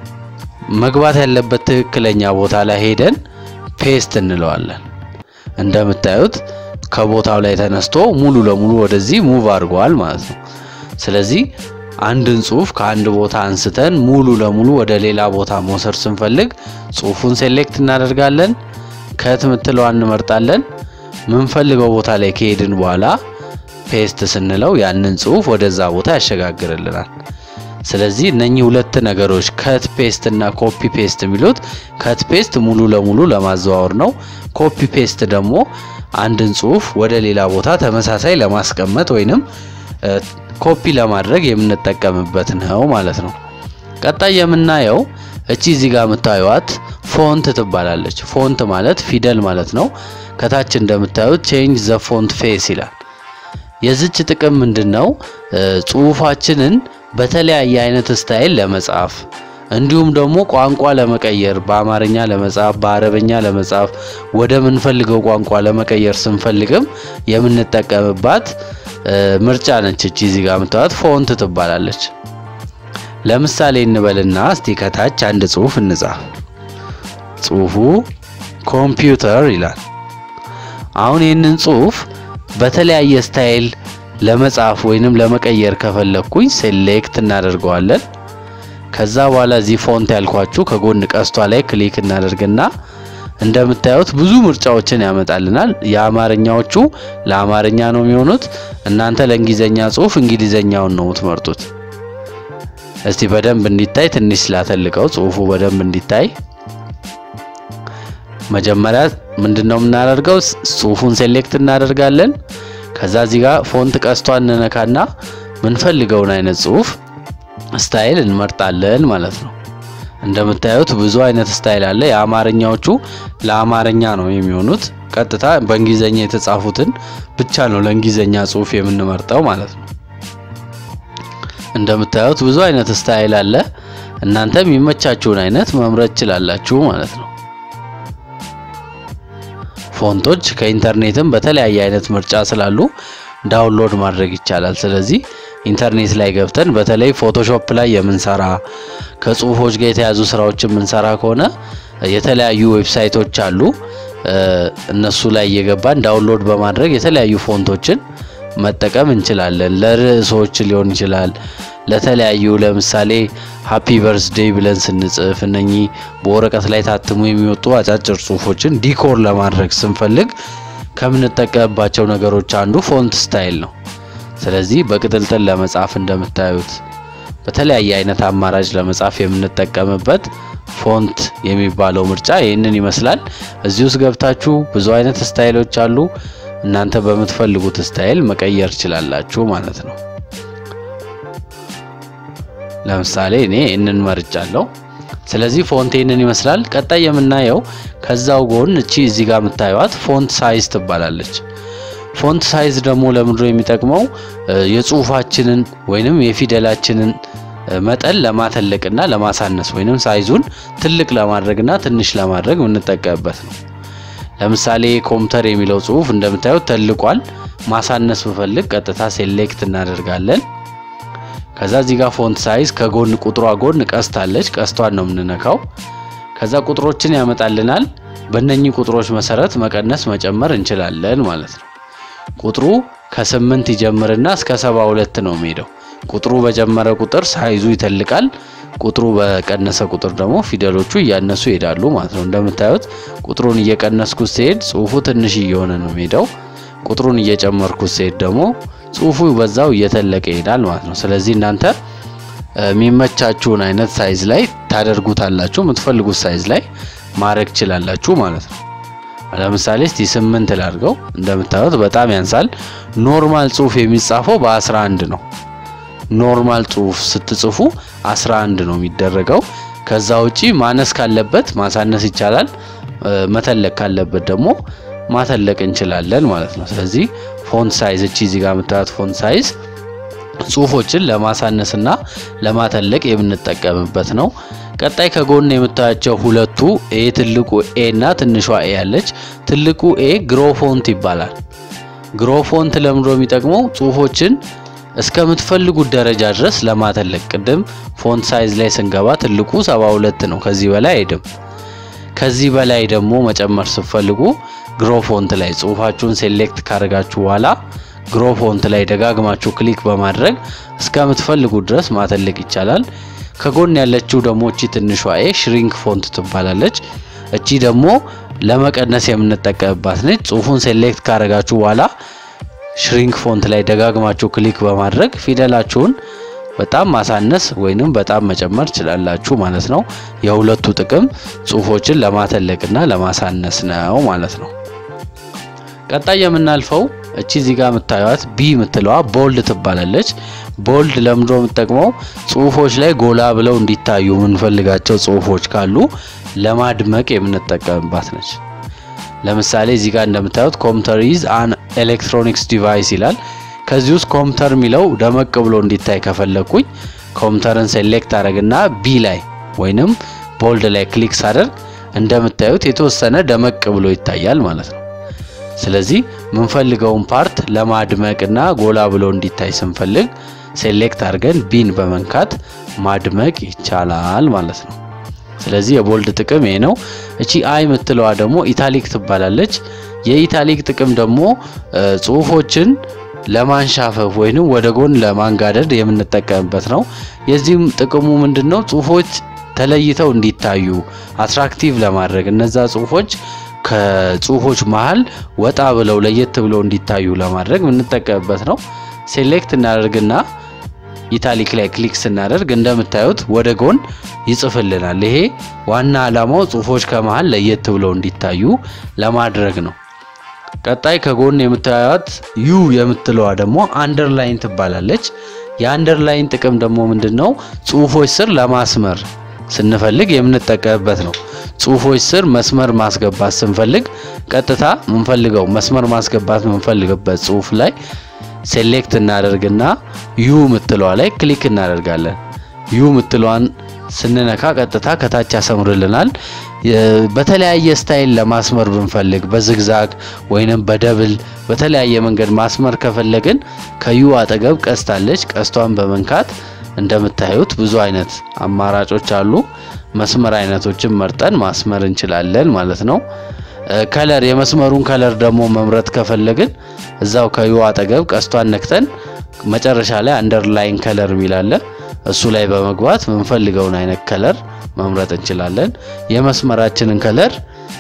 መግባት ያለበት ትክክለኛ ቦታ ላይ ሄደን ፔስት እንለዋለን። እንደምታዩት ከቦታው ላይ ተነስቶ ሙሉ ለሙሉ ወደዚህ ሙቭ አድርጓል ማለት ነው። ስለዚህ አንድን ጽሁፍ ከአንድ ቦታ አንስተን ሙሉ ለሙሉ ወደ ሌላ ቦታ መውሰድ ስንፈልግ ጽሁፉን ሴሌክት እናደርጋለን። ከት ምትለዋን እንመርጣለን። ምንፈልገው ቦታ ላይ ከሄድን በኋላ ፔስት ስንለው ያንን ጽሁፍ ወደዛ ቦታ ያሸጋግርልናል። ስለዚህ እነኚህ ሁለት ነገሮች ከት ፔስት እና ኮፒ ፔስት የሚሉት ከት ፔስት ሙሉ ለሙሉ ለማዘዋወር ነው። ኮፒ ፔስት ደግሞ አንድን ጽሁፍ ወደ ሌላ ቦታ ተመሳሳይ ለማስቀመጥ ወይንም ኮፒ ለማድረግ የምንጠቀምበት ነው ማለት ነው። ቀጣይ የምናየው እቺ እዚህ ጋር የምታዩት ፎንት ትባላለች። ፎንት ማለት ፊደል ማለት ነው። ከታች እንደምታዩት ቼንጅ ዘ ፎንት ፌስ ይላል። የዚች ጥቅም ምንድን ነው? ጽሁፋችንን በተለያየ አይነት ስታይል ለመጻፍ እንዲሁም ደግሞ ቋንቋ ለመቀየር በአማርኛ ለመጻፍ በአረበኛ ለመጻፍ ወደ ምንፈልገው ቋንቋ ለመቀየር ስንፈልግም የምንጠቀምባት ምርጫ ነች። እቺ እዚህ ጋር የምታዩት ፎንት ትባላለች። ለምሳሌ እንበልና እስቲ ከታች አንድ ጽሁፍ እንጻፍ። ጽሁፉ ኮምፒውተር ይላል። አሁን ይህንን ጽሁፍ በተለያየ ስታይል ለመጻፍ ወይንም ለመቀየር ከፈለኩኝ ሴሌክት እናደርገዋለን። ከዛ በኋላ እዚህ ፎንት ያልኳችሁ ከጎን ቀስቷ ላይ ክሊክ እናደርግና እንደምታዩት ብዙ ምርጫዎችን ያመጣልናል። የአማርኛዎቹ ለአማርኛ ነው የሚሆኑት። እናንተ ለእንግሊዘኛ ጽሁፍ እንግሊዘኛውን ነው የምትመርጡት። እስቲ በደንብ እንዲታይ ትንሽ ስላተልቀው ጽሁፉ በደንብ እንዲታይ መጀመሪያ ምንድነው የምናደርገው? ጽሁፉን ሴሌክት እናደርጋለን። ከዛ እዚህ ጋር ፎንት ቀስቷን እንነካና ምንፈልገውን አይነት ጽሁፍ ስታይል እንመርጣለን ማለት ነው። እንደምታዩት ብዙ አይነት ስታይል አለ። የአማርኛዎቹ ለአማርኛ ነው የሚሆኑት። ቀጥታ በእንግሊዘኛ የተጻፉትን ብቻ ነው ለእንግሊዘኛ ጽሁፍ የምንመርጠው ማለት ነው። እንደምታዩት ብዙ አይነት ስታይል አለ። እናንተ የሚመቻችሁን አይነት መምረጥ ትችላላችሁ ማለት ነው። ፎንቶች ከኢንተርኔትም በተለያየ አይነት ምርጫ ስላሉ ዳውንሎድ ማድረግ ይቻላል። ስለዚህ ኢንተርኔት ላይ ገብተን በተለይ ፎቶሾፕ ላይ የምንሰራ ከጽሁፎች ጋር የተያዙ ስራዎችን የምንሰራ ከሆነ የተለያዩ ዌብሳይቶች አሉ። እነሱ ላይ እየገባን ዳውንሎድ በማድረግ የተለያዩ ፎንቶችን መጠቀም እንችላለን። ለርዕሶች ሊሆን ይችላል። ለተለያዩ ለምሳሌ ሃፒ በርስዴይ ብለን ስንጽፍ እነኚህ በወረቀት ላይ ታትሞ የሚወጡ አጫጭር ጽሁፎችን ዲኮር ለማድረግ ስንፈልግ ከምንጠቀምባቸው ነገሮች አንዱ ፎንት ስታይል ነው። ስለዚህ በቅጥልጥል ለመጻፍ እንደምታዩት በተለያየ አይነት አማራጭ ለመጻፍ የምንጠቀምበት ፎንት የሚባለው ምርጫ ይህንን ይመስላል። እዚህ ውስጥ ገብታችሁ ብዙ አይነት ስታይሎች አሉ። እናንተ በምትፈልጉት ስታይል መቀየር ትችላላችሁ ማለት ነው። ለምሳሌ እኔ ይህንን መርጫለሁ። ስለዚህ ፎንት ይህንን ይመስላል። ቀጣይ የምናየው ከዛው ጎን እቺ እዚህ ጋር የምታዩት ፎንት ሳይዝ ትባላለች። ፎንት ሳይዝ ደግሞ ለምንድን ነው የሚጠቅመው? የጽሁፋችንን ወይንም የፊደላችንን መጠን ለማተለቅና ለማሳነስ ወይንም ሳይዙን ትልቅ ለማድረግና ትንሽ ለማድረግ የምንጠቀምበት ነው። ለምሳሌ ኮምፒውተር የሚለው ጽሁፍ እንደምታዩት ተልቋል። ማሳነስ ብፈልግ ቀጥታ ሴሌክት እናደርጋለን። ከዛ እዚህ ጋር ፎንት ሳይዝ ከጎን ቁጥሯ ጎን ቀስት አለች። ቀስቷን ነው የምንነካው። ከዛ ቁጥሮችን ያመጣልናል። በእነኚህ ቁጥሮች መሰረት መቀነስ መጨመር እንችላለን ማለት ነው። ቁጥሩ ከስምንት ይጀምርና እስከ ሰባ ሁለት ነው የሚሄደው። ቁጥሩ በጨመረ ቁጥር ሳይዙ ይተልቃል። ቁጥሩ በቀነሰ ቁጥር ደግሞ ፊደሎቹ እያነሱ ይሄዳሉ ማለት ነው። እንደምታዩት ቁጥሩን እየቀነስኩ ሲሄድ ጽሁፉ ትንሽ እየሆነ ነው የሚሄደው። ቁጥሩን እየጨመርኩ ሲሄድ ደግሞ ጽሁፉ በዛው እየተለቀ ይሄዳል ማለት ነው። ስለዚህ እናንተ የሚመቻችሁን አይነት ሳይዝ ላይ ታደርጉታላችሁ። የምትፈልጉት ሳይዝ ላይ ማድረግ ችላላችሁ ማለት ነው። ለምሳሌ እስቲ ስምንት ላድርገው። እንደምታዩት በጣም ያንሳል። ኖርማል ጽሁፍ የሚጻፈው በ11 ነው። ኖርማል ጽሁፍ ስትጽፉ 11 ነው የሚደረገው። ከዛ ውጪ ማነስ ካለበት ማሳነስ ይቻላል። መተለቅ ካለበት ደግሞ ማተለቅ እንችላለን ማለት ነው። ስለዚህ ፎንት ሳይዝ እቺ እዚህ ጋር የምታዩት ፎንት ሳይዝ ጽሁፎችን ለማሳነስና ለማተለቅ የምንጠቀምበት ነው። ቀጣይ ከጎን የምታያቸው ሁለቱ ኤ ትልቁ ኤ እና ትንሿ ኤ ያለች ትልቁ ኤ ግሮፎንት ይባላል። ግሮፎንት ለምንድነው የሚጠቅመው? ጽሁፎችን እስከምትፈልጉት ደረጃ ድረስ ለማተለቅ። ቅድም ፎንት ሳይዝ ላይ ስንገባ ትልቁ 72 ነው፣ ከዚህ በላይ አይሄድም። ከዚህ በላይ ደግሞ መጨመር ስትፈልጉ ግሮፎንት ላይ ጽሁፋችሁን ሴሌክት ካደረጋችሁ በኋላ ግሮፎንት ላይ ደጋግማችሁ ክሊክ በማድረግ እስከምትፈልጉት ድረስ ማተለቅ ይቻላል። ከጎን ያለችው ደግሞ እቺ ትንሿ ኤ ሽሪንክ ፎንት ትባላለች። እቺ ደግሞ ለመቀነስ የምንጠቀምባት ነች። ጽሁፉን ሴሌክት ካደረጋችሁ በኋላ ሽሪንክ ፎንት ላይ ደጋግማችሁ ክሊክ በማድረግ ፊደላችሁን በጣም ማሳነስ ወይንም በጣም መጨመር ችላላችሁ ማለት ነው። የሁለቱ ጥቅም ጽሁፎችን ለማተለቅና ለማሳነስ ነው ማለት ነው። ቀጣይ የምናልፈው እቺ እዚህ ጋር የምታዩት ቢ የምትለዋ ቦልድ ትባላለች። ቦልድ ለምንድን ነው የምትጠቅመው? ጽሁፎች ላይ ጎላ ብለው እንዲታዩ የምንፈልጋቸው ጽሁፎች ካሉ ለማድመቅ የምንጠቀምባት ነች። ለምሳሌ እዚህ ጋር እንደምታዩት ኮምፒውተር ኢዝ አን ኤሌክትሮኒክስ ዲቫይስ ይላል። ከዚህ ውስጥ ኮምፒውተር የሚለው ደመቅ ብሎ እንዲታይ ከፈለግኩኝ ኮምፒውተርን ሴሌክት አደረግና ቢ ላይ ወይንም ቦልድ ላይ ክሊክ ሳደርግ እንደምታዩት የተወሰነ ደመቅ ብሎ ይታያል ማለት ነው። ስለዚህ የምንፈልገውን ፓርት ለማድመቅና ጎላ ብሎ እንዲታይ ስንፈልግ ሴሌክት አድርገን ቢን በመንካት ማድመቅ ይቻላል ማለት ነው። ስለዚህ የቦልድ ጥቅም ይሄ ነው። እቺ አይ የምትለዋ ደግሞ ኢታሊክ ትባላለች። የኢታሊክ ጥቅም ደግሞ ጽሁፎችን ለማንሻፈፍ ወይንም ወደ ጎን ለማንጋደድ የምንጠቀምበት ነው። የዚህም ጥቅሙ ምንድነው? ጽሁፎች ተለይተው እንዲታዩ አትራክቲቭ ለማድረግ እነዛ ጽሁፎች ከጽሁፎች መሀል ወጣ ብለው ለየት ብለው እንዲታዩ ለማድረግ የምንጠቀምበት ነው። ሴሌክት እናደርግና ኢታሊክ ላይ ክሊክ ስናደርግ እንደምታዩት ወደ ጎን ይጽፍልናል። ይሄ ዋና ዓላማው ጽሁፎች ከመሀል ለየት ብለው እንዲታዩ ለማድረግ ነው። ቀጣይ ከጎን የምታዩት ዩ የምትለዋ ደግሞ አንደርላይን ትባላለች። የአንደርላይን ጥቅም ደግሞ ምንድን ነው? ጽሁፎች ስር ለማስመር ስንፈልግ የምንጠቀምበት ነው። ጽሁፎች ስር መስመር ማስገባት ስንፈልግ ቀጥታ ምንፈልገው መስመር ማስገባት ምንፈልግበት ጽሁፍ ላይ ሴሌክት እናደርግና ዩ ምትለዋ ላይ ክሊክ እናደርጋለን። ዩ ምትለዋን ስንነካ ቀጥታ ከታች ያሰምርልናል። በተለያየ ስታይል ለማስመር ብንፈልግ በዝግዛግ ወይንም በደብል በተለያየ መንገድ ማስመር ከፈለግን ከዩ አጠገብ ቀስት አለች። ቀስቷን በመንካት እንደምታዩት ብዙ አይነት አማራጮች አሉ። መስመር አይነቶችን መርጠን ማስመር እንችላለን ማለት ነው። ከለር የመስመሩን ከለር ደግሞ መምረጥ ከፈለግን እዛው ከዩ አጠገብ ቀስቷን ነክተን መጨረሻ ላይ አንደርላይን ከለር የሚላለ እሱ ላይ በመግባት የምንፈልገውን አይነት ከለር መምረጥ እንችላለን። የመስመራችንን ከለር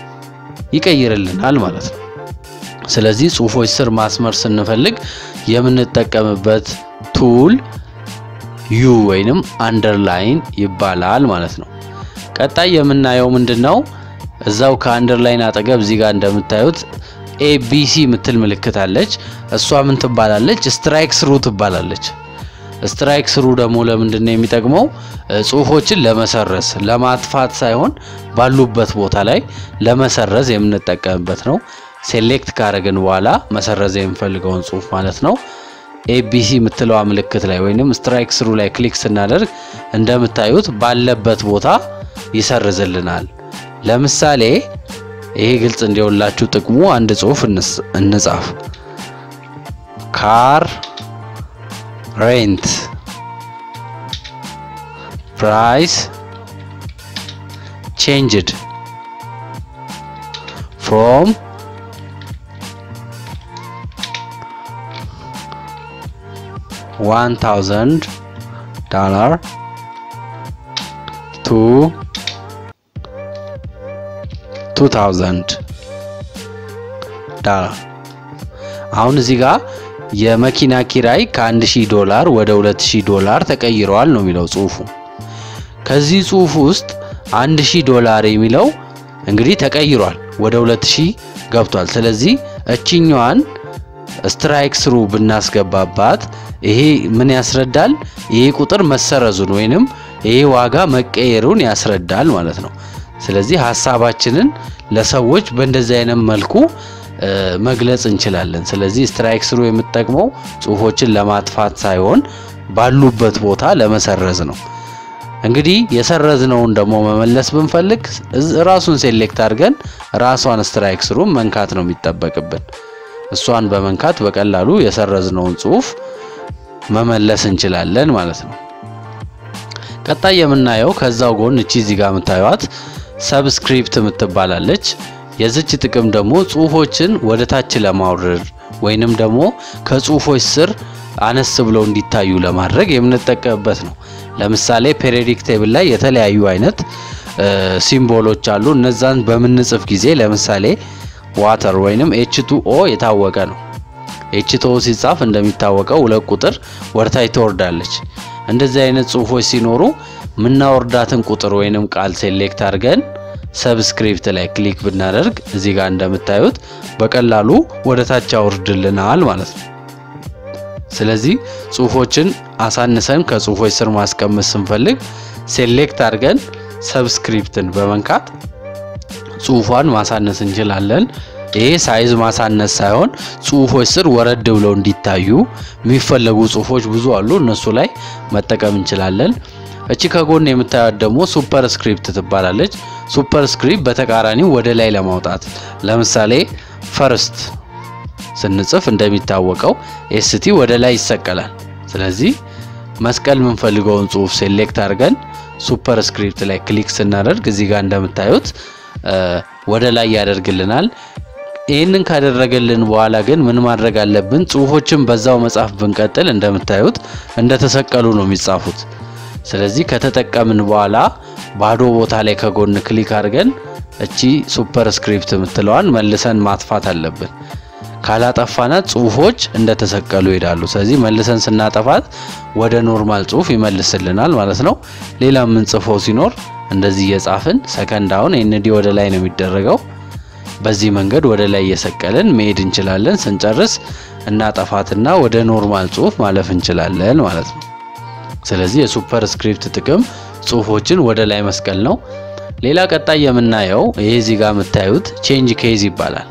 ይቀይርልናል ማለት ነው። ስለዚህ ጽሁፎች ስር ማስመር ስንፈልግ የምንጠቀምበት ቱል ዩ ወይንም አንደርላይን ይባላል ማለት ነው። ቀጣይ የምናየው ምንድን ነው? እዛው ከአንደርላይን አጠገብ እዚህ ጋር እንደምታዩት ኤቢሲ ምትል ምልክት አለች። እሷ ምን ትባላለች? ስትራይክ ስሩ ትባላለች። ስትራይክ ስሩ ደግሞ ለምንድን ነው የሚጠቅመው? ጽሁፎችን ለመሰረዝ ለማጥፋት ሳይሆን ባሉበት ቦታ ላይ ለመሰረዝ የምንጠቀምበት ነው። ሴሌክት ካረግን በኋላ መሰረዝ የምንፈልገውን ጽሁፍ ማለት ነው። ኤቢሲ የምትለዋ ምልክት ላይ ወይንም ስትራይክ ስሩ ላይ ክሊክ ስናደርግ እንደምታዩት ባለበት ቦታ ይሰርዝልናል። ለምሳሌ ይሄ ግልጽ እንዲሆንላችሁ ጥቅሙ አንድ ጽሁፍ እንጻፍ። ካር ሬንት ፕራይስ ቼንጅድ ፍሮም 1000 ዶላር ቱ 2000 ዶላር። አሁን እዚህ ጋር የመኪና ኪራይ ከ1000 ዶላር ወደ 2000 ዶላር ተቀይረዋል ነው የሚለው ጽሁፉ። ከዚህ ጽሁፍ ውስጥ 1000 ዶላር የሚለው እንግዲህ ተቀይሯል ወደ 2000 ገብቷል። ስለዚህ እችኛዋን ስትራይክ ስሩ ብናስገባባት ይሄ ምን ያስረዳል? ይሄ ቁጥር መሰረዙን ወይንም ይሄ ዋጋ መቀየሩን ያስረዳል ማለት ነው። ስለዚህ ሀሳባችንን ለሰዎች በእንደዚህ አይነት መልኩ መግለጽ እንችላለን። ስለዚህ ስትራይክ ስሩ የምጠቅመው ጽሁፎችን ለማጥፋት ሳይሆን ባሉበት ቦታ ለመሰረዝ ነው። እንግዲህ የሰረዝነውን ደግሞ መመለስ ብንፈልግ ራሱን ሴሌክት አድርገን ራሷን ስትራይክ ስሩን መንካት ነው የሚጠበቅብን። እሷን በመንካት በቀላሉ የሰረዝነውን ጽሁፍ መመለስ እንችላለን ማለት ነው። ቀጣይ የምናየው ከዛው ጎን እቺ እዚህ ጋር የምታዩት ሰብስክሪፕት የምትባላለች። የዝች ጥቅም ደግሞ ጽሁፎችን ወደ ታች ለማውረድ ወይንም ደግሞ ከጽሁፎች ስር አነስ ብለው እንዲታዩ ለማድረግ የምንጠቀምበት ነው። ለምሳሌ ፔሪዮዲክ ቴብል ላይ የተለያዩ አይነት ሲምቦሎች አሉ። እነዛን በምንጽፍ ጊዜ ለምሳሌ ዋተር ወይንም ኤች ቱ ኦ የታወቀ ነው። ኤች ቱ ኦ ሲጻፍ እንደሚታወቀው ሁለት ቁጥር ወርታች ትወርዳለች። እንደዚህ አይነት ጽሁፎች ሲኖሩ ምናወርዳትን ቁጥር ወይንም ቃል ሴሌክት አድርገን ሰብስክሪፕት ላይ ክሊክ ብናደርግ እዚህ ጋር እንደምታዩት በቀላሉ ወደ ታች ያወርድልናል ማለት ነው። ስለዚህ ጽሁፎችን አሳንሰን ከጽሁፎች ስር ማስቀመጥ ስንፈልግ ሴሌክት አድርገን ሰብስክሪፕትን በመንካት ጽሁፏን ማሳነስ እንችላለን። ይሄ ሳይዝ ማሳነስ ሳይሆን ጽሁፎች ስር ወረድ ብለው እንዲታዩ የሚፈለጉ ጽሁፎች ብዙ አሉ። እነሱ ላይ መጠቀም እንችላለን። እቺ ከጎን የምታዩት ደግሞ ሱፐር ስክሪፕት ትባላለች። ሱፐር ስክሪፕት በተቃራኒው ወደ ላይ ለማውጣት ለምሳሌ ፈርስት ስንጽፍ እንደሚታወቀው ኤስቲ ወደ ላይ ይሰቀላል። ስለዚህ መስቀል የምንፈልገውን ጽሁፍ ሴሌክት አድርገን ሱፐር ስክሪፕት ላይ ክሊክ ስናደርግ እዚህ ጋር እንደምታዩት ወደ ላይ ያደርግልናል። ይህንን ካደረገልን በኋላ ግን ምን ማድረግ አለብን? ጽሁፎችን በዛው መጻፍ ብንቀጥል እንደምታዩት እንደተሰቀሉ ነው የሚጻፉት። ስለዚህ ከተጠቀምን በኋላ ባዶ ቦታ ላይ ከጎን ክሊክ አድርገን እቺ ሱፐር ስክሪፕት የምትለዋን መልሰን ማጥፋት አለብን። ካላጠፋናት ጽሁፎች እንደተሰቀሉ ይሄዳሉ። ስለዚህ መልሰን ስናጠፋት ወደ ኖርማል ጽሁፍ ይመልስልናል ማለት ነው። ሌላ የምንጽፈው ሲኖር እንደዚህ እየጻፍን ሰከንድ አሁን ኤንዲ ወደ ላይ ነው የሚደረገው። በዚህ መንገድ ወደ ላይ እየሰቀልን መሄድ እንችላለን። ስንጨርስ እናጠፋትና ወደ ኖርማል ጽሁፍ ማለፍ እንችላለን ማለት ነው። ስለዚህ የሱፐር ስክሪፕት ጥቅም ጽሁፎችን ወደ ላይ መስቀል ነው። ሌላ ቀጣይ የምናየው ይሄ እዚህ ጋር የምታዩት ቼንጅ ኬዝ ይባላል።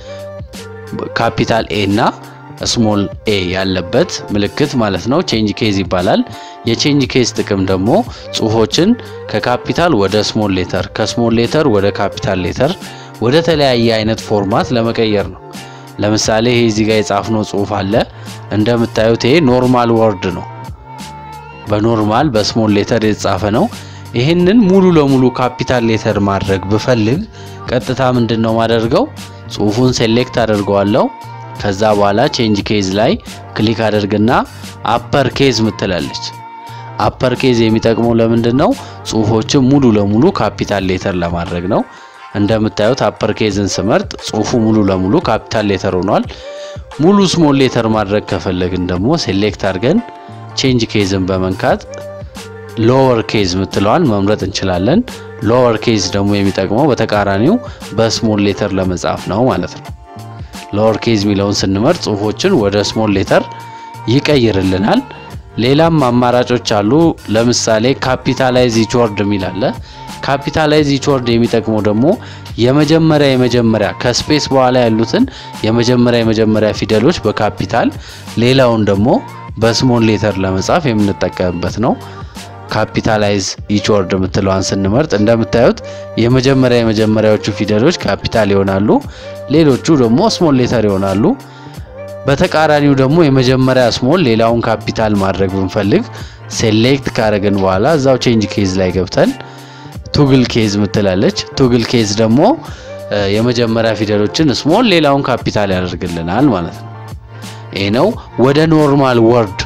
ካፒታል ኤ እና ስሞል ኤ ያለበት ምልክት ማለት ነው። ቼንጅ ኬዝ ይባላል። የቼንጅ ኬዝ ጥቅም ደግሞ ጽሁፎችን ከካፒታል ወደ ስሞል ሌተር፣ ከስሞል ሌተር ወደ ካፒታል ሌተር ወደ ተለያየ አይነት ፎርማት ለመቀየር ነው። ለምሳሌ ይሄ እዚህ ጋር የጻፍነው ጽሁፍ አለ። እንደምታዩት ይሄ ኖርማል ወርድ ነው። በኖርማል በስሞል ሌተር የተጻፈ ነው። ይህንን ሙሉ ለሙሉ ካፒታል ሌተር ማድረግ ብፈልግ ቀጥታ ምንድን ነው ማደርገው? ጽሁፉን ሴሌክት አደርገዋለሁ። ከዛ በኋላ ቼንጅ ኬዝ ላይ ክሊክ አደርግና አፐር ኬዝ ምትላለች። አፐር ኬዝ የሚጠቅመው ለምንድን ነው? ጽሁፎችን ሙሉ ለሙሉ ካፒታል ሌተር ለማድረግ ነው። እንደምታዩት አፐር ኬዝን ስመርጥ ጽሁፉ ሙሉ ለሙሉ ካፒታል ሌተር ሆኗል። ሙሉ ስሞል ሌተር ማድረግ ከፈለግን ደግሞ ሴሌክት አድርገን ቼንጅ ኬዝን በመንካት ሎወር ኬዝ ምትለዋን መምረጥ እንችላለን። ሎወር ኬዝ ደግሞ የሚጠቅመው በተቃራኒው በስሞል ሌተር ለመጻፍ ነው ማለት ነው። ሎወር ኬዝ የሚለውን ስንመርጥ ጽሁፎችን ወደ ስሞል ሌተር ይቀይርልናል። ሌላም አማራጮች አሉ። ለምሳሌ ካፒታላይዝ ኢች ወርድ የሚል አለ። ካፒታላይዝ ኢች ወርድ የሚጠቅመው ደግሞ የመጀመሪያ የመጀመሪያ ከስፔስ በኋላ ያሉትን የመጀመሪያ የመጀመሪያ ፊደሎች በካፒታል ሌላውን ደግሞ በስሞል ሌተር ለመጻፍ የምንጠቀምበት ነው። ካፒታላይዝ ኢች ወርድ የምትለዋን ስንመርጥ እንደምታዩት የመጀመሪያ የመጀመሪያዎቹ ፊደሎች ካፒታል ይሆናሉ፣ ሌሎቹ ደግሞ ስሞል ሌተር ይሆናሉ። በተቃራኒው ደግሞ የመጀመሪያ ስሞል ሌላውን ካፒታል ማድረግ ብንፈልግ ሴሌክት ካደረግን በኋላ እዛው ቼንጅ ኬዝ ላይ ገብተን ቱግል ኬዝ ምትላለች። ቱግል ኬዝ ደግሞ የመጀመሪያ ፊደሎችን ስሞል ሌላውን ካፒታል ያደርግልናል ማለት ነው። ይህ ነው ወደ ኖርማል ወርድ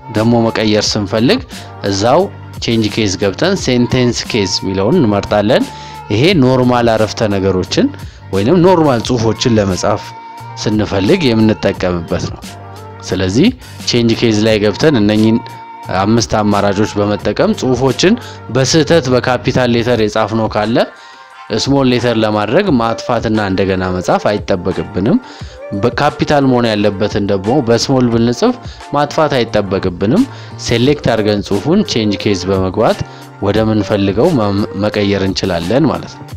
ደግሞ መቀየር ስንፈልግ እዛው ቼንጅ ኬዝ ገብተን ሴንቴንስ ኬዝ የሚለውን እንመርጣለን። ይሄ ኖርማል አረፍተ ነገሮችን ወይንም ኖርማል ጽሁፎችን ለመጻፍ ስንፈልግ የምንጠቀምበት ነው። ስለዚህ ቼንጅ ኬዝ ላይ ገብተን እነኚህን አምስት አማራጮች በመጠቀም ጽሁፎችን በስህተት በካፒታል ሌተር የጻፍነው ካለ ስሞል ሌተር ለማድረግ ማጥፋትና እንደገና መጻፍ አይጠበቅብንም። በካፒታል መሆን ያለበትን ደግሞ በስሞል ብንጽፍ ማጥፋት አይጠበቅብንም። ሴሌክት አድርገን ጽሁፉን ቼንጅ ኬዝ በመግባት ወደ ምንፈልገው መቀየር እንችላለን ማለት ነው።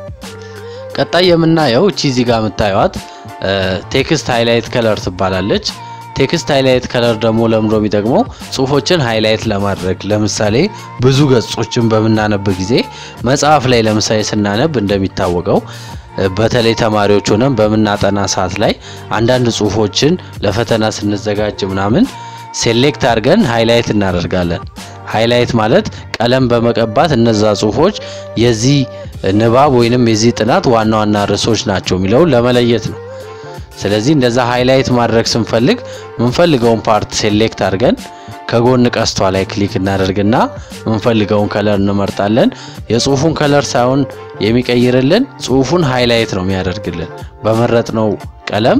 ቀጣይ የምናየው እቺ እዚህ ጋር የምታዩት ቴክስት ሃይላይት ከለር ትባላለች። ቴክስት ሃይላይት ከለር ደግሞ ለምዶ የሚጠቅመው ጽሁፎችን ሃይላይት ለማድረግ ለምሳሌ ብዙ ገጾችን በምናነብ ጊዜ መጽሐፍ ላይ ለምሳሌ ስናነብ እንደሚታወቀው በተለይ ተማሪዎች ሆነን በምናጠና ሰዓት ላይ አንዳንድ ጽሁፎችን ለፈተና ስንዘጋጅ ምናምን ሴሌክት አድርገን ሃይላይት እናደርጋለን። ሃይላይት ማለት ቀለም በመቀባት እነዛ ጽሁፎች የዚህ ንባብ ወይንም የዚህ ጥናት ዋና ዋና ርዕሶች ናቸው የሚለውን ለመለየት ነው። ስለዚህ እንደዛ ሃይላይት ማድረግ ስንፈልግ ምንፈልገውን ፓርት ሴሌክት አድርገን ከጎን ቀስቷ ላይ ክሊክ እናደርግና ምንፈልገውን ከለር እንመርጣለን። የጽሁፉን ከለር ሳይሆን የሚቀይርልን ጽሁፉን ሃይላይት ነው የሚያደርግልን። በመረጥነው ቀለም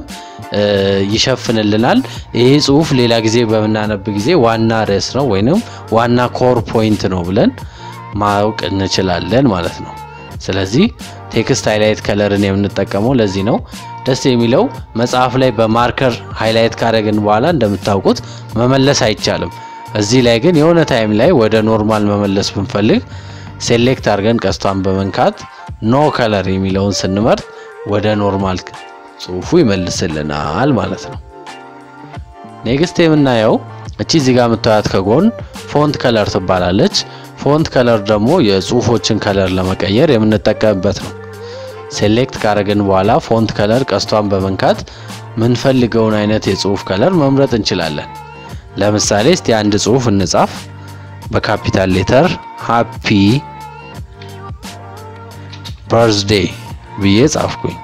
ይሸፍንልናል። ይሄ ጽሁፍ ሌላ ጊዜ በምናነብ ጊዜ ዋና ርዕስ ነው ወይንም ዋና ኮር ፖይንት ነው ብለን ማወቅ እንችላለን ማለት ነው። ስለዚህ ቴክስት ሃይላይት ከለርን የምንጠቀመው ለዚህ ነው። ደስ የሚለው መጽሐፍ ላይ በማርከር ሃይላይት ካደረግን በኋላ እንደምታውቁት መመለስ አይቻልም። እዚህ ላይ ግን የሆነ ታይም ላይ ወደ ኖርማል መመለስ ብንፈልግ ሴሌክት አድርገን ቀስቷን በመንካት ኖ ከለር የሚለውን ስንመርጥ ወደ ኖርማል ጽሁፉ ይመልስልናል ማለት ነው። ኔክስት የምናየው እቺ እዚህ ጋር የምታዩት ከጎን ፎንት ከለር ትባላለች። ፎንት ከለር ደግሞ የጽሁፎችን ከለር ለመቀየር የምንጠቀምበት ነው። ሴሌክት ካረግን በኋላ ፎንት ከለር ቀስቷን በመንካት ምንፈልገውን አይነት የጽሁፍ ከለር መምረጥ እንችላለን። ለምሳሌ እስቲ አንድ ጽሁፍ እንጻፍ። በካፒታል ሌተር ሃፒ በርዝዴ ብዬ ጻፍኩኝ።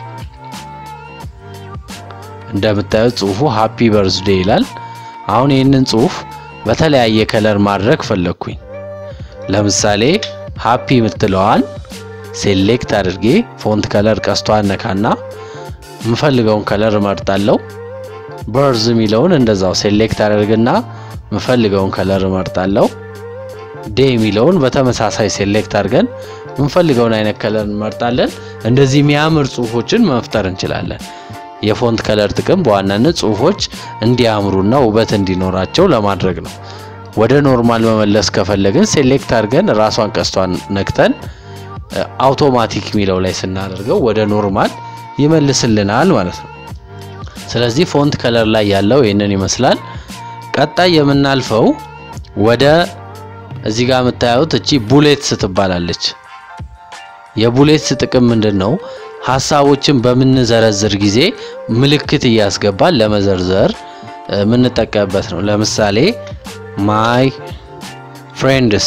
እንደምታዩት ጽሁፉ ሃፒ በርዝዴ ይላል። አሁን ይህንን ጽሁፍ በተለያየ ከለር ማድረግ ፈለግኩኝ። ለምሳሌ ሃፒ የምትለዋን ሴሌክት አድርጌ ፎንት ከለር ቀስቷን ነካና የምፈልገውን ከለር እመርጣለሁ። በርዝ የሚለውን እንደዛው ሴሌክት አድርግና የምፈልገውን ከለር እመርጣለሁ። ዴ የሚለውን በተመሳሳይ ሴሌክት አድርገን የምንፈልገውን አይነት ከለር እንመርጣለን። እንደዚህ የሚያምር ጽሁፎችን መፍጠር እንችላለን። የፎንት ከለር ጥቅም በዋናነት ጽሁፎች እንዲያምሩና ውበት እንዲኖራቸው ለማድረግ ነው። ወደ ኖርማል መመለስ ከፈለግን ሴሌክት አድርገን ራሷን ቀስቷን ነክተን አውቶማቲክ የሚለው ላይ ስናደርገው ወደ ኖርማል ይመልስልናል ማለት ነው። ስለዚህ ፎንት ከለር ላይ ያለው ይህንን ይመስላል። ቀጣይ የምናልፈው ወደ እዚህ ጋር የምታዩት እቺ ቡሌትስ ትባላለች። የቡሌትስ ጥቅም ምንድን ነው? ሀሳቦችን በምንዘረዝር ጊዜ ምልክት እያስገባን ለመዘርዘር የምንጠቀምበት ነው። ለምሳሌ ማይ ፍሬንድስ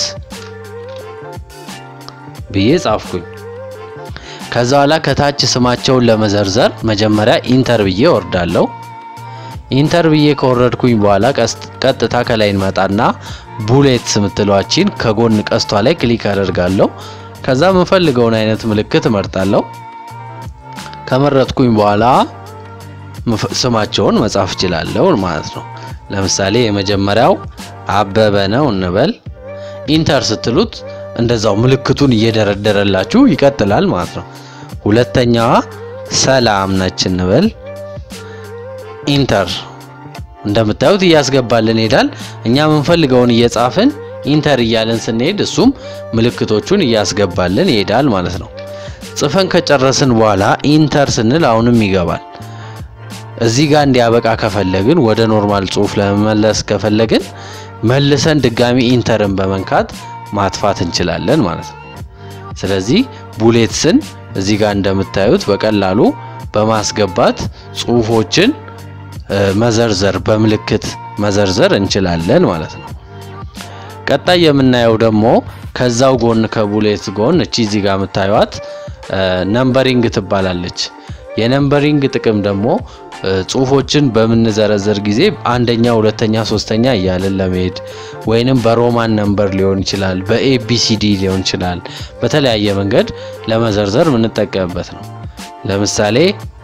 ብዬ ጻፍኩኝ። ከዛ በኋላ ከታች ስማቸውን ለመዘርዘር መጀመሪያ ኢንተር ብዬ ወርዳለሁ። ኢንተር ብዬ ከወረድኩኝ በኋላ ቀጥታ ከላይ እንመጣና ቡሌትስ የምትሏችን ከጎን ቀስቷ ላይ ክሊክ አደርጋለሁ። ከዛ የምፈልገውን አይነት ምልክት እመርጣለሁ። ከመረጥኩኝ በኋላ ስማቸውን መጻፍ እችላለሁ ማለት ነው። ለምሳሌ የመጀመሪያው አበበ ነው እንበል። ኢንተር ስትሉት እንደዛው ምልክቱን እየደረደረላችሁ ይቀጥላል ማለት ነው። ሁለተኛዋ ሰላም ነች እንበል። ኢንተር እንደምታዩት እያስገባልን ይሄዳል። እኛ የምንፈልገውን እየጻፍን ኢንተር እያልን ስንሄድ እሱም ምልክቶቹን እያስገባልን ይሄዳል ማለት ነው። ጽፈን ከጨረስን በኋላ ኢንተር ስንል አሁንም ይገባል። እዚህ ጋር እንዲያበቃ ከፈለግን ወደ ኖርማል ጽሁፍ ለመመለስ ከፈለግን መልሰን ድጋሚ ኢንተርን በመንካት ማጥፋት እንችላለን ማለት ነው። ስለዚህ ቡሌትስን እዚህ ጋር እንደምታዩት በቀላሉ በማስገባት ጽሁፎችን መዘርዘር በምልክት መዘርዘር እንችላለን ማለት ነው። ቀጣይ የምናየው ደግሞ ከዛው ጎን ከቡሌት ጎን እቺ እዚህ ጋር የምታዩት ነምበሪንግ ትባላለች። የነምበሪንግ ጥቅም ደግሞ ጽሁፎችን በምንዘረዘር ጊዜ አንደኛ፣ ሁለተኛ፣ ሶስተኛ እያለን ለመሄድ ወይንም በሮማን ነምበር ሊሆን ይችላል፣ በኤቢሲዲ ሊሆን ይችላል። በተለያየ መንገድ ለመዘርዘር የምንጠቀምበት ነው። ለምሳሌ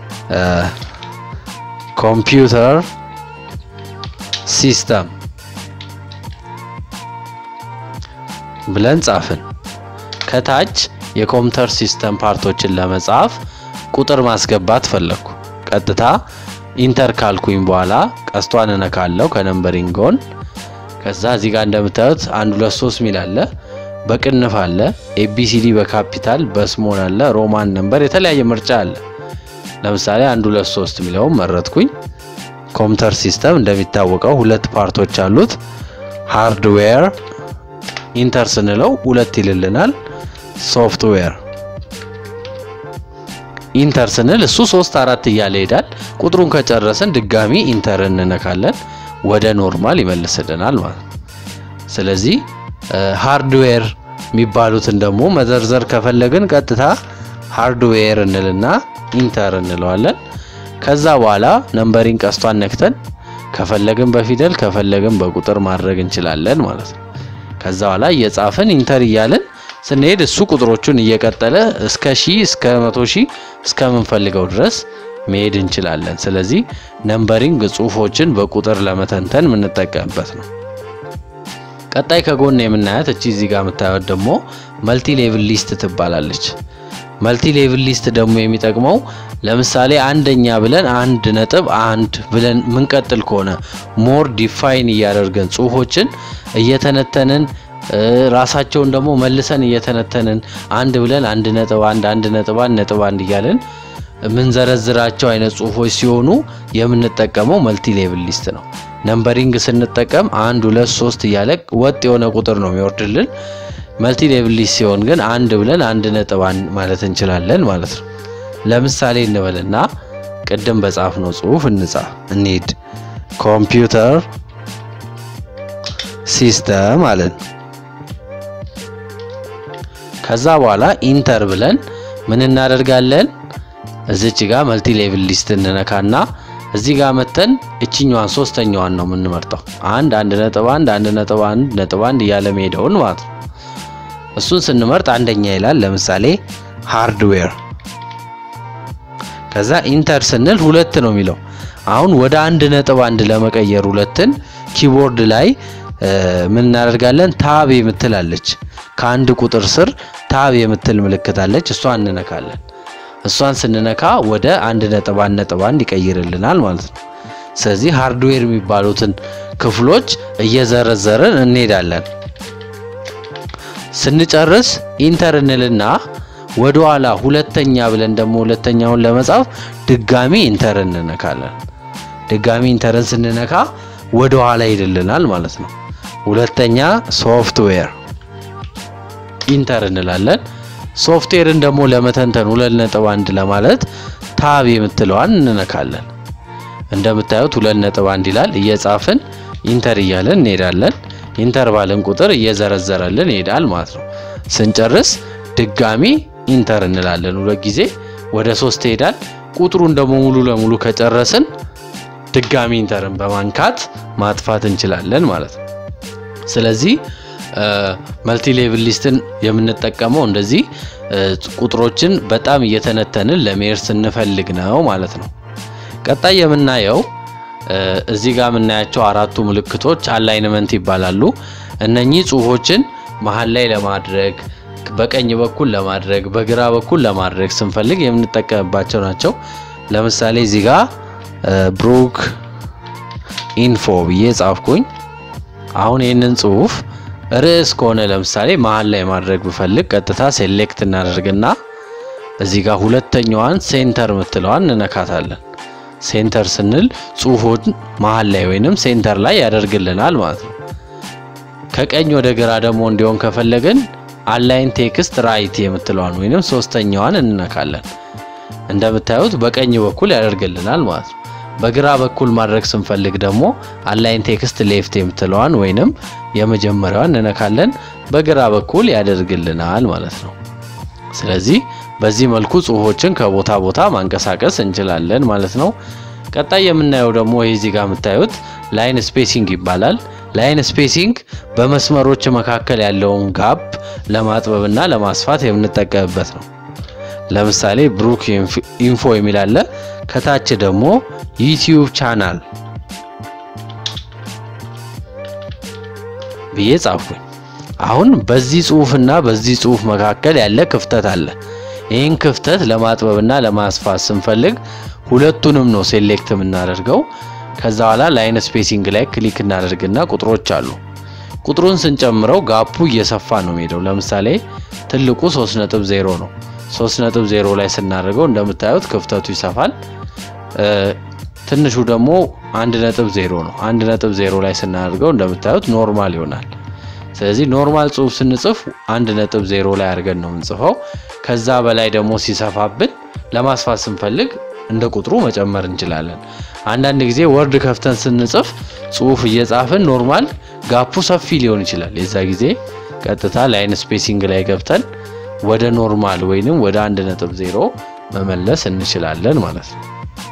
ኮምፒውተር ሲስተም ብለን ጻፍን። ከታች የኮምፒውተር ሲስተም ፓርቶችን ለመጻፍ ቁጥር ማስገባት ፈለግኩ። ቀጥታ ኢንተር ካልኩኝ በኋላ ቀስቷን እነካለው ከነምበሪንግ ጎን። ከዛ እዚህ ጋር እንደምታዩት አንድ ሁለት ሶስት ሚል አለ፣ በቅንፍ አለ፣ ኤቢሲዲ በካፒታል በስሞል አለ፣ ሮማን ነምበር የተለያየ ምርጫ አለ። ለምሳሌ አንድ ሁለት ሶስት ሚለውን መረጥኩኝ። ኮምፒውተር ሲስተም እንደሚታወቀው ሁለት ፓርቶች አሉት። ሃርድዌር ኢንተር ስንለው ሁለት ይልልናል። ሶፍትዌር ኢንተር ስንል እሱ ሶስት አራት እያለ ይሄዳል። ቁጥሩን ከጨረስን ድጋሚ ኢንተር እንነካለን ወደ ኖርማል ይመልስልናል ማለት ነው። ስለዚህ ሃርድዌር የሚባሉትን ደግሞ መዘርዘር ከፈለግን ቀጥታ ሃርድዌር እንልና ኢንተር እንለዋለን። ከዛ በኋላ ነምበሪንግ ቀስቷን ነክተን ከፈለግን በፊደል ከፈለግን በቁጥር ማድረግ እንችላለን ማለት ነው። ከዛ በኋላ እየጻፍን ኢንተር እያለን ስንሄድ እሱ ቁጥሮቹን እየቀጠለ እስከ ሺህ እስከ መቶ ሺህ እስከምንፈልገው ድረስ መሄድ እንችላለን። ስለዚህ ነምበሪንግ ጽሁፎችን በቁጥር ለመተንተን የምንጠቀምበት ነው። ቀጣይ ከጎን የምናያት እቺ እዚህ ጋር የምታዩት ደግሞ መልቲ ሌቭል ሊስት ትባላለች። መልቲ ሌቭል ሊስት ደግሞ የሚጠቅመው ለምሳሌ አንደኛ ብለን አንድ ነጥብ አንድ ብለን ምንቀጥል ከሆነ ሞር ዲፋይን እያደርገን ጽሁፎችን እየተነተንን ራሳቸውን ደግሞ መልሰን እየተነተንን አንድ ብለን አንድ ነጥብ አንድ አንድ ነጥብ አንድ ነጥብ አንድ እያለን የምንዘረዝራቸው አይነት ጽሁፎች ሲሆኑ የምንጠቀመው መልቲ ሌቭል ሊስት ነው። ነምበሪንግ ስንጠቀም አንድ ሁለት ሶስት እያለ ወጥ የሆነ ቁጥር ነው የሚወርድልን። መልቲ ሌቭል ሊስት ሲሆን ግን አንድ ብለን አንድ ነጥብ አንድ ማለት እንችላለን ማለት ነው። ለምሳሌ እንበልና ቅድም በጻፍነው ጽሁፍ እንጻፍ እንሂድ። ኮምፒውተር ሲስተም አለን። ከዛ በኋላ ኢንተር ብለን ምን እናደርጋለን? እዚች ጋር መልቲ ሌቭል ሊስት እንነካና እዚህ ጋር መተን እችኛዋን ሶስተኛዋን ነው የምንመርጠው። አንድ አንድ ነጥብ አንድ አንድ ነጥብ አንድ ነጥብ አንድ እያለ መሄደውን ማለት ነው። እሱን ስንመርጥ አንደኛ ይላል። ለምሳሌ ሃርድዌር። ከዛ ኢንተር ስንል ሁለት ነው የሚለው። አሁን ወደ አንድ ነጥብ አንድ ለመቀየር ሁለትን ኪቦርድ ላይ ምን እናደርጋለን? ታብ የምትላለች ከአንድ ቁጥር ስር ታብ የምትል ምልክት አለች። እሷን እንነካለን። እሷን ስንነካ ወደ አንድ ነጥብ አንድ ነጥብ አንድ ይቀይርልናል ማለት ነው። ስለዚህ ሃርድዌር የሚባሉትን ክፍሎች እየዘረዘርን እንሄዳለን። ስንጨርስ ኢንተር እንልና ወደ ኋላ ሁለተኛ ብለን ደግሞ ሁለተኛውን ለመጻፍ ድጋሚ ኢንተር እንነካለን። ድጋሚ ኢንተርን ስንነካ ወደ ኋላ ይልልናል ማለት ነው። ሁለተኛ ሶፍትዌር ኢንተር እንላለን። ሶፍትዌርን ደግሞ ለመተንተን ሁለት ነጥብ አንድ ለማለት ታብ የምትለዋን እንነካለን። እንደምታዩት ሁለት ነጥብ አንድ ይላል። እየጻፍን ኢንተር እያለን እንሄዳለን። ኢንተር ባለን ቁጥር እየዘረዘረልን ይሄዳል ማለት ነው። ስንጨርስ ድጋሚ ኢንተር እንላለን። ሁለት ጊዜ ወደ ሶስት ይሄዳል። ቁጥሩን ደግሞ ሙሉ ለሙሉ ከጨረስን ድጋሚ ኢንተርን በማንካት ማጥፋት እንችላለን ማለት ነው። ስለዚህ መልቲ ሌቭል ሊስትን የምንጠቀመው እንደዚህ ቁጥሮችን በጣም እየተነተንን ለመሄድ ስንፈልግ ነው ማለት ነው። ቀጣይ የምናየው እዚህ ጋር የምናያቸው አራቱ ምልክቶች አላይንመንት ይባላሉ። እነኚህ ጽሁፎችን መሀል ላይ ለማድረግ በቀኝ በኩል ለማድረግ በግራ በኩል ለማድረግ ስንፈልግ የምንጠቀምባቸው ናቸው። ለምሳሌ እዚህ ጋር ብሩክ ኢንፎ ብዬ ጻፍኩኝ። አሁን ይህንን ጽሁፍ ርዕስ ከሆነ ለምሳሌ መሀል ላይ ማድረግ ብፈልግ ቀጥታ ሴሌክት እናደርግና እዚህ ጋር ሁለተኛዋን ሴንተር ምትለዋን እንነካታለን። ሴንተር ስንል ጽሁፉን መሀል ላይ ወይንም ሴንተር ላይ ያደርግልናል ማለት ነው። ከቀኝ ወደ ግራ ደግሞ እንዲሆን ከፈለግን አላይን ቴክስት ራይት የምትለዋን ወይንም ሶስተኛዋን እንነካለን። እንደምታዩት በቀኝ በኩል ያደርግልናል ማለት ነው። በግራ በኩል ማድረግ ስንፈልግ ደግሞ አላይን ቴክስት ሌፍት የምትለዋን ወይንም የመጀመሪያዋን እንነካለን። በግራ በኩል ያደርግልናል ማለት ነው። ስለዚህ በዚህ መልኩ ጽሁፎችን ከቦታ ቦታ ማንቀሳቀስ እንችላለን ማለት ነው። ቀጣይ የምናየው ደግሞ ይህ እዚህ ጋር የምታዩት ላይን ስፔሲንግ ይባላል። ላይን ስፔሲንግ በመስመሮች መካከል ያለውን ጋፕ ለማጥበብና ለማስፋት የምንጠቀምበት ነው። ለምሳሌ ብሩክ ኢንፎ የሚል አለ። ከታች ደግሞ ዩቲዩብ ቻናል ብዬ ጻፍኩኝ። አሁን በዚህ ጽሁፍና በዚህ ጽሁፍ መካከል ያለ ክፍተት አለ። ይህን ክፍተት ለማጥበብና ለማስፋት ስንፈልግ ሁለቱንም ነው ሴሌክት የምናደርገው። ከዛ በኋላ ላይን ስፔሲንግ ላይ ክሊክ እናደርግና ቁጥሮች አሉ። ቁጥሩን ስንጨምረው ጋፑ እየሰፋ ነው የሚሄደው። ለምሳሌ ትልቁ 3.0 ነው። 3.0 ላይ ስናደርገው እንደምታዩት ክፍተቱ ይሰፋል። ትንሹ ደግሞ 1.0 ነው። 1.0 ላይ ስናደርገው እንደምታዩት ኖርማል ይሆናል። ስለዚህ ኖርማል ጽሁፍ ስንጽፍ 1.0 ላይ አድርገን ነው የምንጽፈው። ከዛ በላይ ደግሞ ሲሰፋብን ለማስፋት ስንፈልግ እንደ ቁጥሩ መጨመር እንችላለን። አንዳንድ ጊዜ ወርድ ከፍተን ስንጽፍ ጽሁፍ እየጻፍን ኖርማል ጋፑ ሰፊ ሊሆን ይችላል። የዛ ጊዜ ቀጥታ ላይን ስፔሲንግ ላይ ገብተን ወደ ኖርማል ወይንም ወደ 1.0 መመለስ እንችላለን ማለት ነው።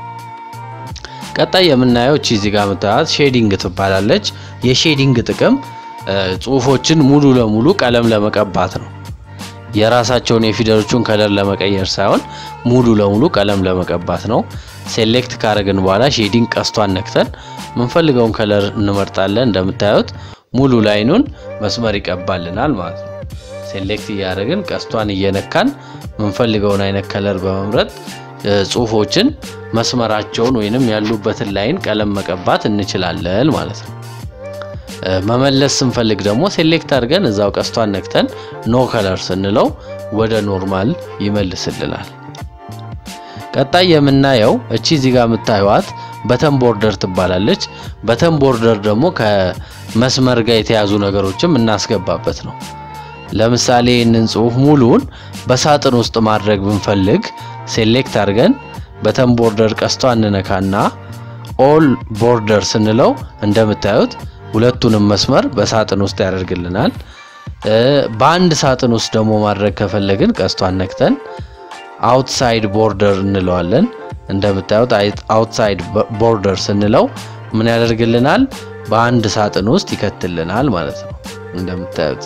ቀጣይ የምናየው እቺ እዚህ ጋር የምታዩት ሼዲንግ ትባላለች። የሼዲንግ ጥቅም ጽሁፎችን ሙሉ ለሙሉ ቀለም ለመቀባት ነው። የራሳቸውን የፊደሎቹን ከለር ለመቀየር ሳይሆን ሙሉ ለሙሉ ቀለም ለመቀባት ነው። ሴሌክት ካረግን በኋላ ሼዲንግ ቀስቷን ነክተን የምንፈልገውን ከለር እንመርጣለን። እንደምታዩት ሙሉ ላይኑን መስመር ይቀባልናል ማለት ነው። ሴሌክት እያደረግን ቀስቷን እየነካን የምንፈልገውን አይነት ከለር በመምረጥ ጽሁፎችን መስመራቸውን ወይንም ያሉበትን ላይን ቀለም መቀባት እንችላለን ማለት ነው። መመለስ ስንፈልግ ደግሞ ሴሌክት አድርገን እዛው ቀስቷን ነክተን ኖ ከለር ስንለው ወደ ኖርማል ይመልስልናል። ቀጣይ የምናየው እቺ እዚህ ጋር የምታዩት በተን ቦርደር ትባላለች። በተን ቦርደር ደግሞ ከመስመር ጋር የተያዙ ነገሮችም እናስገባበት ነው። ለምሳሌ ይህንን ጽሁፍ ሙሉን በሳጥን ውስጥ ማድረግ ብንፈልግ ሴሌክት አድርገን በተን ቦርደር ቀስቷ እንነካና ኦል ቦርደር ስንለው እንደምታዩት ሁለቱንም መስመር በሳጥን ውስጥ ያደርግልናል። በአንድ ሳጥን ውስጥ ደግሞ ማድረግ ከፈለግን ቀስቷን ነክተን አውትሳይድ ቦርደር እንለዋለን። እንደምታዩት አውትሳይድ ቦርደር ስንለው ምን ያደርግልናል? በአንድ ሳጥን ውስጥ ይከትልናል ማለት ነው እንደምታዩት።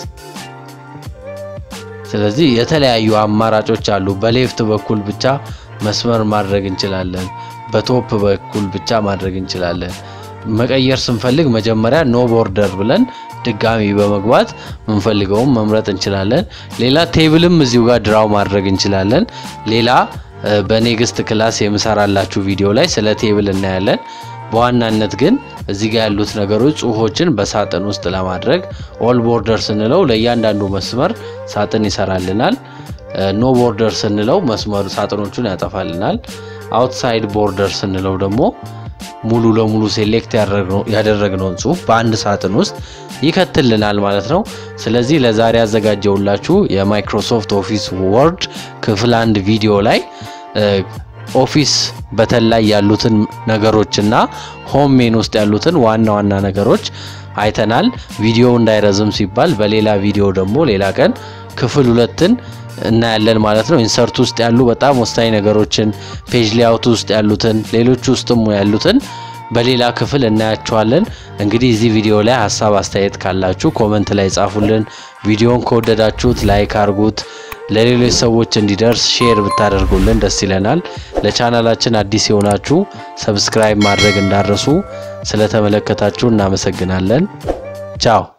ስለዚህ የተለያዩ አማራጮች አሉ። በሌፍት በኩል ብቻ መስመር ማድረግ እንችላለን። በቶፕ በኩል ብቻ ማድረግ እንችላለን። መቀየር ስንፈልግ መጀመሪያ ኖ ቦርደር ብለን ድጋሚ በመግባት ምንፈልገውን መምረጥ እንችላለን። ሌላ ቴብልም እዚሁ ጋር ድራው ማድረግ እንችላለን። ሌላ በኔክስት ክላስ የምሰራላችሁ ቪዲዮ ላይ ስለ ቴብል እናያለን። በዋናነት ግን እዚህ ጋር ያሉት ነገሮች ጽሁፎችን በሳጥን ውስጥ ለማድረግ ኦል ቦርደር ስንለው ለእያንዳንዱ መስመር ሳጥን ይሰራልናል። ኖ ቦርደር ስንለው መስመሩ ሳጥኖቹን ያጠፋልናል። አውትሳይድ ቦርደር ስንለው ደግሞ ሙሉ ለሙሉ ሴሌክት ያደረግነውን ጽሁፍ በአንድ ሳጥን ውስጥ ይከትልናል ማለት ነው። ስለዚህ ለዛሬ ያዘጋጀውላችሁ የማይክሮሶፍት ኦፊስ ወርድ ክፍል አንድ ቪዲዮ ላይ ኦፊስ በተን ላይ ያሉትን ነገሮችና ሆም ሜን ውስጥ ያሉትን ዋና ዋና ነገሮች አይተናል። ቪዲዮ እንዳይረዝም ሲባል በሌላ ቪዲዮ ደግሞ ሌላ ቀን ክፍል ሁለትን እናያለን ማለት ነው። ኢንሰርት ውስጥ ያሉ በጣም ወሳኝ ነገሮችን፣ ፔጅ ሌአውት ውስጥ ያሉትን፣ ሌሎች ውስጥም ያሉትን በሌላ ክፍል እናያቸዋለን። እንግዲህ እዚህ ቪዲዮ ላይ ሀሳብ አስተያየት ካላችሁ ኮመንት ላይ ጻፉልን። ቪዲዮን ከወደዳችሁት ላይክ አርጉት። ለሌሎች ሰዎች እንዲደርስ ሼር ብታደርጉልን ደስ ይለናል። ለቻናላችን አዲስ የሆናችሁ ሰብስክራይብ ማድረግ እንዳረሱ። ስለተመለከታችሁ እናመሰግናለን። ቻው